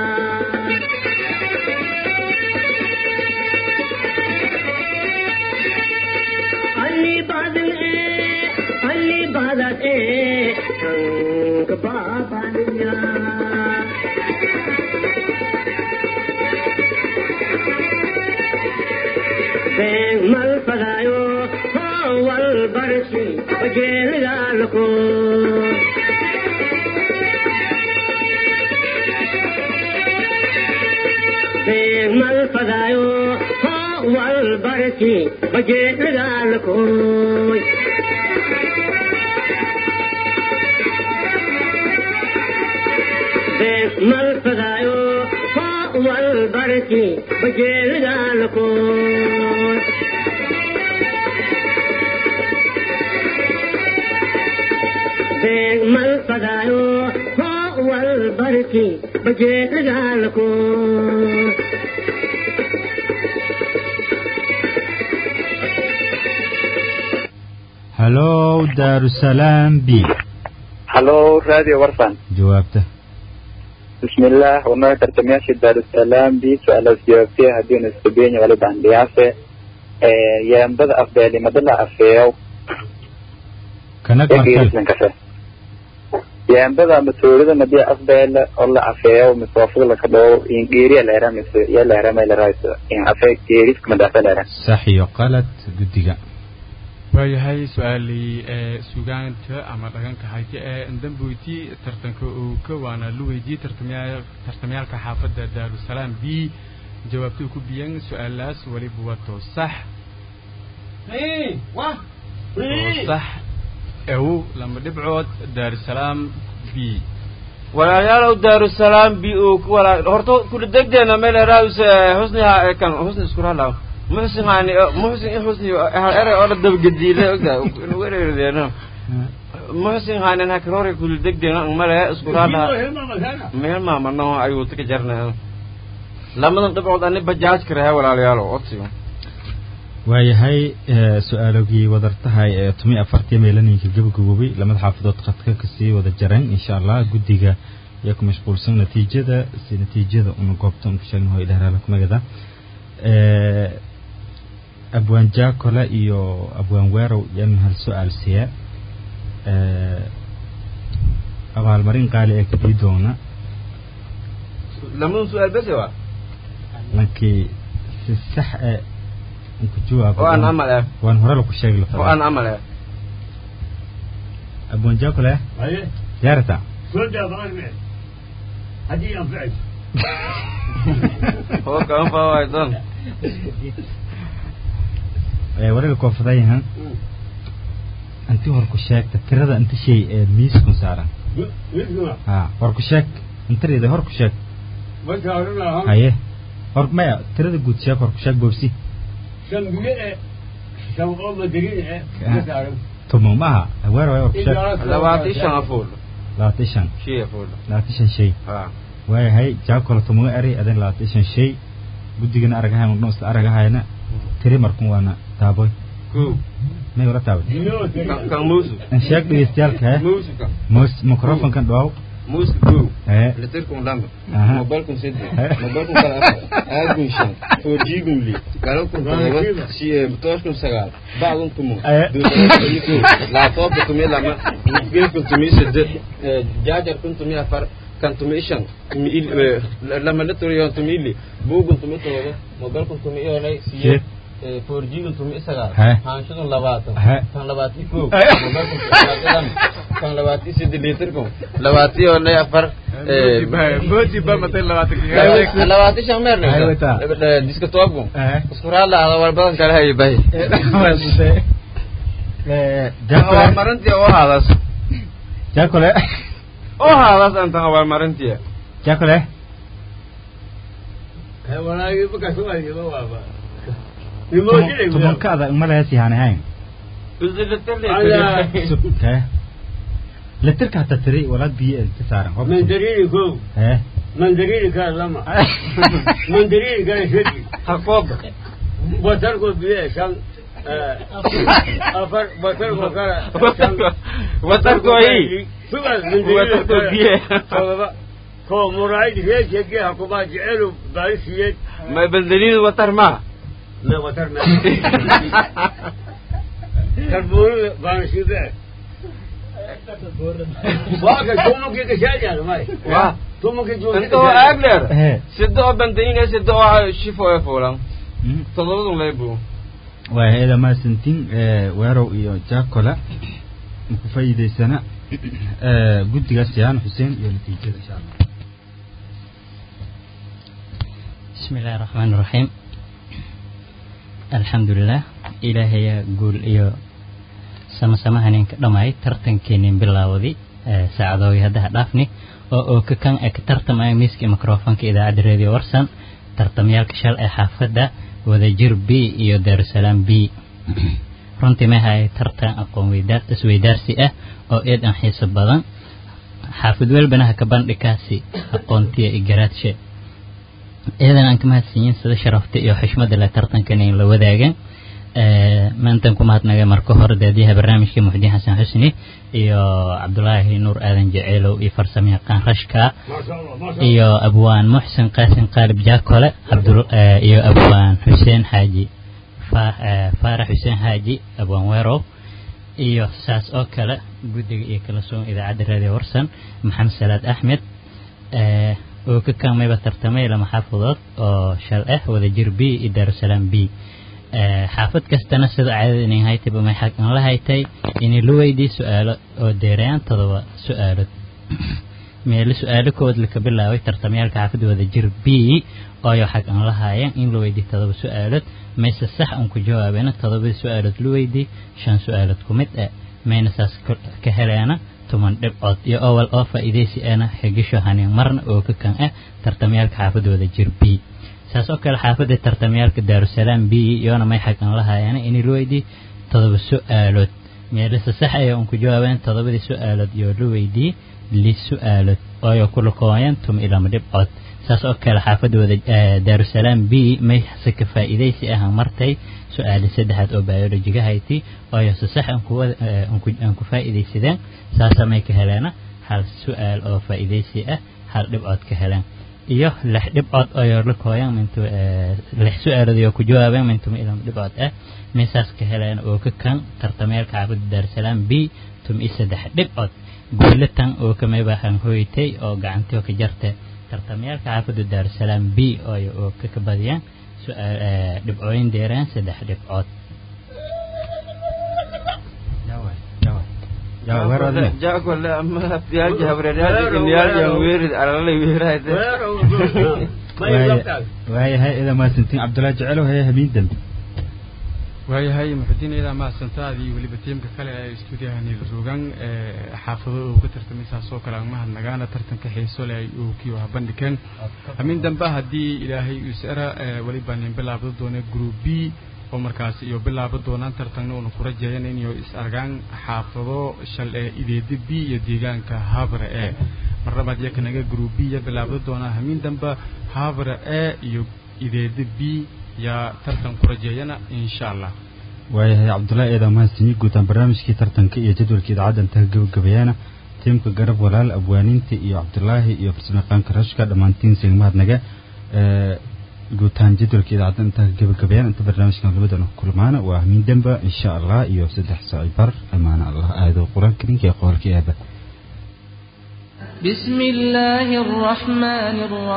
alli badan e alli badan e ka babaniya been mal fadayo wal barsi bajeelidaalko been mal fadayo wal barsi bajeelidaalkoy mal fadaayo wal barki bajeelidaalko mal fadaayo wal barki bajeelidaalko hallow daarusalaam b halo raadiyo warsan jawaabta بسم الله ونوع ترتمياشي دار السلام بي سؤال جوابتي هدين السبيني ولد عن دياسة يا مدد أفضل مدد أفيو kanak يجيرس markale من كفه يا مدد مسؤولة مدي أفضل الله أفيو مسوافق لك دو إن جيري الهرم يا الهرم إلى رئيس إن أفيو جيريس كما دافع الهرم sax iyo qalad guddiga waayahay su-aalii ee sugaanta ama dhaqanka hayti ee damboyti tartanka uu ka waana la weydiiyey tartamaya tartamayaalka xaafadda daarusalaam b jawaabta uu ku biyan su-aalaas weliba waa too sax too sax ew lama dhibcood daarusalaam b walaalayaalow daarusalaam bi uu ku walaa horta kula degdeena meel raawis husni ha kan husni isku ralaw muxsin hani muxsin in husni hal ere oo la dabgadiile ogta in wereerdeena muxsin hanan ha karore kula degdeena male isku rala meel maama no ayuu tika jarnaa lamadan dhibcood ani bajaaj karaha walaalayaalow odsiga waayahay ee, su-aalogii wadartahay ee tumi afartii meelaninka gabagaboobay lamada xaafadood khadka kasii wada jareen insha allah guddiga yaa ku mashquulsan natiijada si natiijada una goobta unku sheegna hoo idhahraala kumagada abwaan jaakola iyo abwaan weerow yaanu hal su-aal siya abaalmarin qaali ee kadii doona lamun su-aal bese wa lankii si sax e unku jawaabo oo aan amal eh waan hore laku sheegi oo aan lafa amal eh abwaan jaakole haye yaarata soo daa baan me haddii anfacay oo kaan faaway don wariga koofadayahan intii hor ku sheegta tirada inta shay ee miiskun saaran midkuna ha hor ku sheeg intareeda hor ku sheeg marka odhanaha haye hor maya tirada guud sheeg hor ku sheeg boobsi shan biyo e shan oo madarin e ka saaran tumo maaha aweer waay hor ku sheeg labaatan shan afuul labaatan shan shay afuul labaatan shan shay ha waayahay jaakola tumoga eri adan labaatan shan shay guddigana aragahay magdhoon isla aragahayna tiri markun waana taaboy ko may wala taabay kan kan muusu in sheeg dhegeystayaalka he muusu kan mos microfonkan dhawaaw muusu ko hee litirkun lamba Aha. mobilkun sedde mobilkun kala afar aadkun shan foorjiigun li galabkun todoba si tooshkun sagaal bacdun tumo Eh. duudarakuni ko laabtoobka tumi lama geelkun tumi sedde jaajarkun tumi afar kan tumi shan tumi il lama litriyon tumi ili buugun tumi todoba mobilkun tumi iyonay siye Siyeed. foorjiigun tumi sagaal He. haanshadun labaatan He. kan labaati ko Eh. mobilkun labaatan kan labaati sedde litirkun labaati iyonay afar moodi ba matay labaatan labaatan shan meer Ay, wata. diska toobku Eh. isku raalla ada walbadan kale hayo bay jaakole abaalmarintii oo haadas jaakole oo haadas antan abaalmarintii jaakole walaagi markaa sugaayaba waaba tumankaada umalahees yahaanahayn hee litirka hata tiri walaad biyo ka saaran hor mandarini ko hee mandarini kaa lama mandarini kaa shadi hakooba batarko biye shan afar batarko kala watarko hii sugaas watarko biye todoba ko muraayid reeshege hakubaa jecelu baarisiyeed ma baldaniin watar ma me watar me karbuurida baanashibe waaka tumunkii gashaajaan may waa tumunkii inta oo aagleer hee sida oo bandaniin sida oo shifo ee fuulan todobadun leebu waa hay-ada maasantin weerow iyo jaakola maku faa'iidaysana guddigaas yaan xuseen iyo natiijada insha allah بسم الله الرحمن الرحيم الحمد لله إلهي يقول إيو سما سما هنين دماي ترتن كينين بلاودي ساعدوي هذا دافني oo oo ka kan ee ka tartamaya miiska microfonka idaacadda radio warsan tartamyaalka shal ee xaafadda wadajir b iyo daarusalaam b runtii ma hay tartan aqoon weydaar isweydaarsi ah oo eed aan xiiso badan xaafid welbana ha ka bandhikaasi aqoontiya iyo garaadshe iyadan aan ka mahadsanyiin sida sharafta iyo xushmada le tartankan in la wadaagan maantan ku mahadnaga marka hore daadiyaha barnaamijka muxdiin xasan xusni iyo cabdulaahi nuur aadan jaceylow iyo farsamo yaqaan rashka iyo abwaan muxsin qaasin qaalib jaakole cabdul iyo abwaan xuseen xaaji Fa- eh, faarax xuseen xaaji abwaan weerow iyo saas oo kale guddiga iyo kala soon idaacadda raadiyo warsan maxamed salaad axmed eh, oo ka kaamayba tartamay lama xaafadood oo shal ah wadajir b iyo daarusalaam b Eh, xaafad kastana sida caadada inay haytayba may xaq aan la haytay inay la weydii su-aalo oo deerayaan todoba su-aalood meelo su-aalo kood laka bilaabay tartamyaalka xaafadda wadajir b ooyo xaq aan la haayeen in la weydii todoba su-aalood mayse sax aan ku jawaabeena todobadii su-aalood la weydii shan su-aalood ku mid ah mayna saas ka- ka heleena toban dhibcood iyo owal oo faa'iidaysi ana xigisho haneen marna oo ka kan ah tartamyaalka xaafadda wadajir b saas oo kale xaafadda tartamyaalka daarusalaam b iyona may xaqan la haayeen inay la weydii todoba su-aalood meelase sax ay un ku jawaabeen todobadii su-aalood iyo la weydii li su-aalood ooyo kula kooyeen tuma ilama dhibcood saas oo kale xaafadda wada eh, daarusalaam b may se ka faa'iidaysi ahan martay su-aali saddexaad oo biologiga hayti ooyo se sax aan ku wada- eh, aan ku- aan ku faa'iidaysadeen saasa may ka heleena hal su-aal oo faa'iidaysi ah hal dhibcood ka heleen iyo lix dhibcood oo yor la kooyan mintu lix su-aalood oo ku jawaabeen mintum ilam dhibcood ah meesaas ka heleen oo ka kan tartameelka xaafadda daarsalaam b tum i saddex dhibcood guulatan oo kamay baahan hoytay oo gacantii oo ka jarta tartameelka xaafadda daarsalaam b oo oo ka ka badiyaan su-aal dhibcooyin deereen saddex dhibcood jaakole ama tiyaalji habreeryaal inyaaljan weerid alalay weerahayde waayahay ida mahadsantiin cabdullaahi jecelow hee hamiin dambe waayahay muxudiin iyadaa mahadsantaadii weliba tiimka kale ee stuudiyaha niilrugan xaafado uu ka tartamay saasoo kale aan mahadnagaana tartanka xiiso leh ay uu kiiwaha bandhigeen hamiin dambe haddii ilaahay usara weliba nin bilaabda doona group b oo markaas iyo bilaaba doonaan tartanna uuna ku rajeeyan inay is argaan xaafado shal ee ideeda b iyo deegaanka habre e marlabaad iyo kanaga group b iyo bilaabda doonaa hamiin dambe habre e iyo ideeda b yaa tartan ku rajeeyana insha allah waayahay cabdullaahi eedaa mahadsanyi guutaan barnaamijkii tartanka iyo jadwalka idaacadda intaha gabagabeeyana tiimka garab walaal abwaaninta iyo cabdullaahi iyo farsamayaqaanka rashka dhammaantiin sigmahadnaga guutaan jadwalka idaacadda intaha gabagabeeyana inta barnaamijkan labadana kulmaana waa hamiin demba insha allah iyo saddex saaci bar amaana allah aado qur-aanka ninka ee qoolka eeba بسم الله الرحمن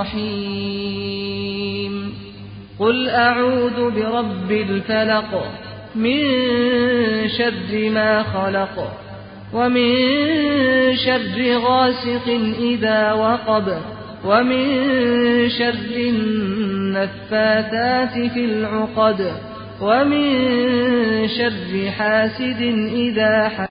الرحيم قل أعوذ برب الفلق من شر ما خلق ومن شر غاسق إذا وقب ومن شر النفاثات في العقد ومن شر حاسد إذا حسد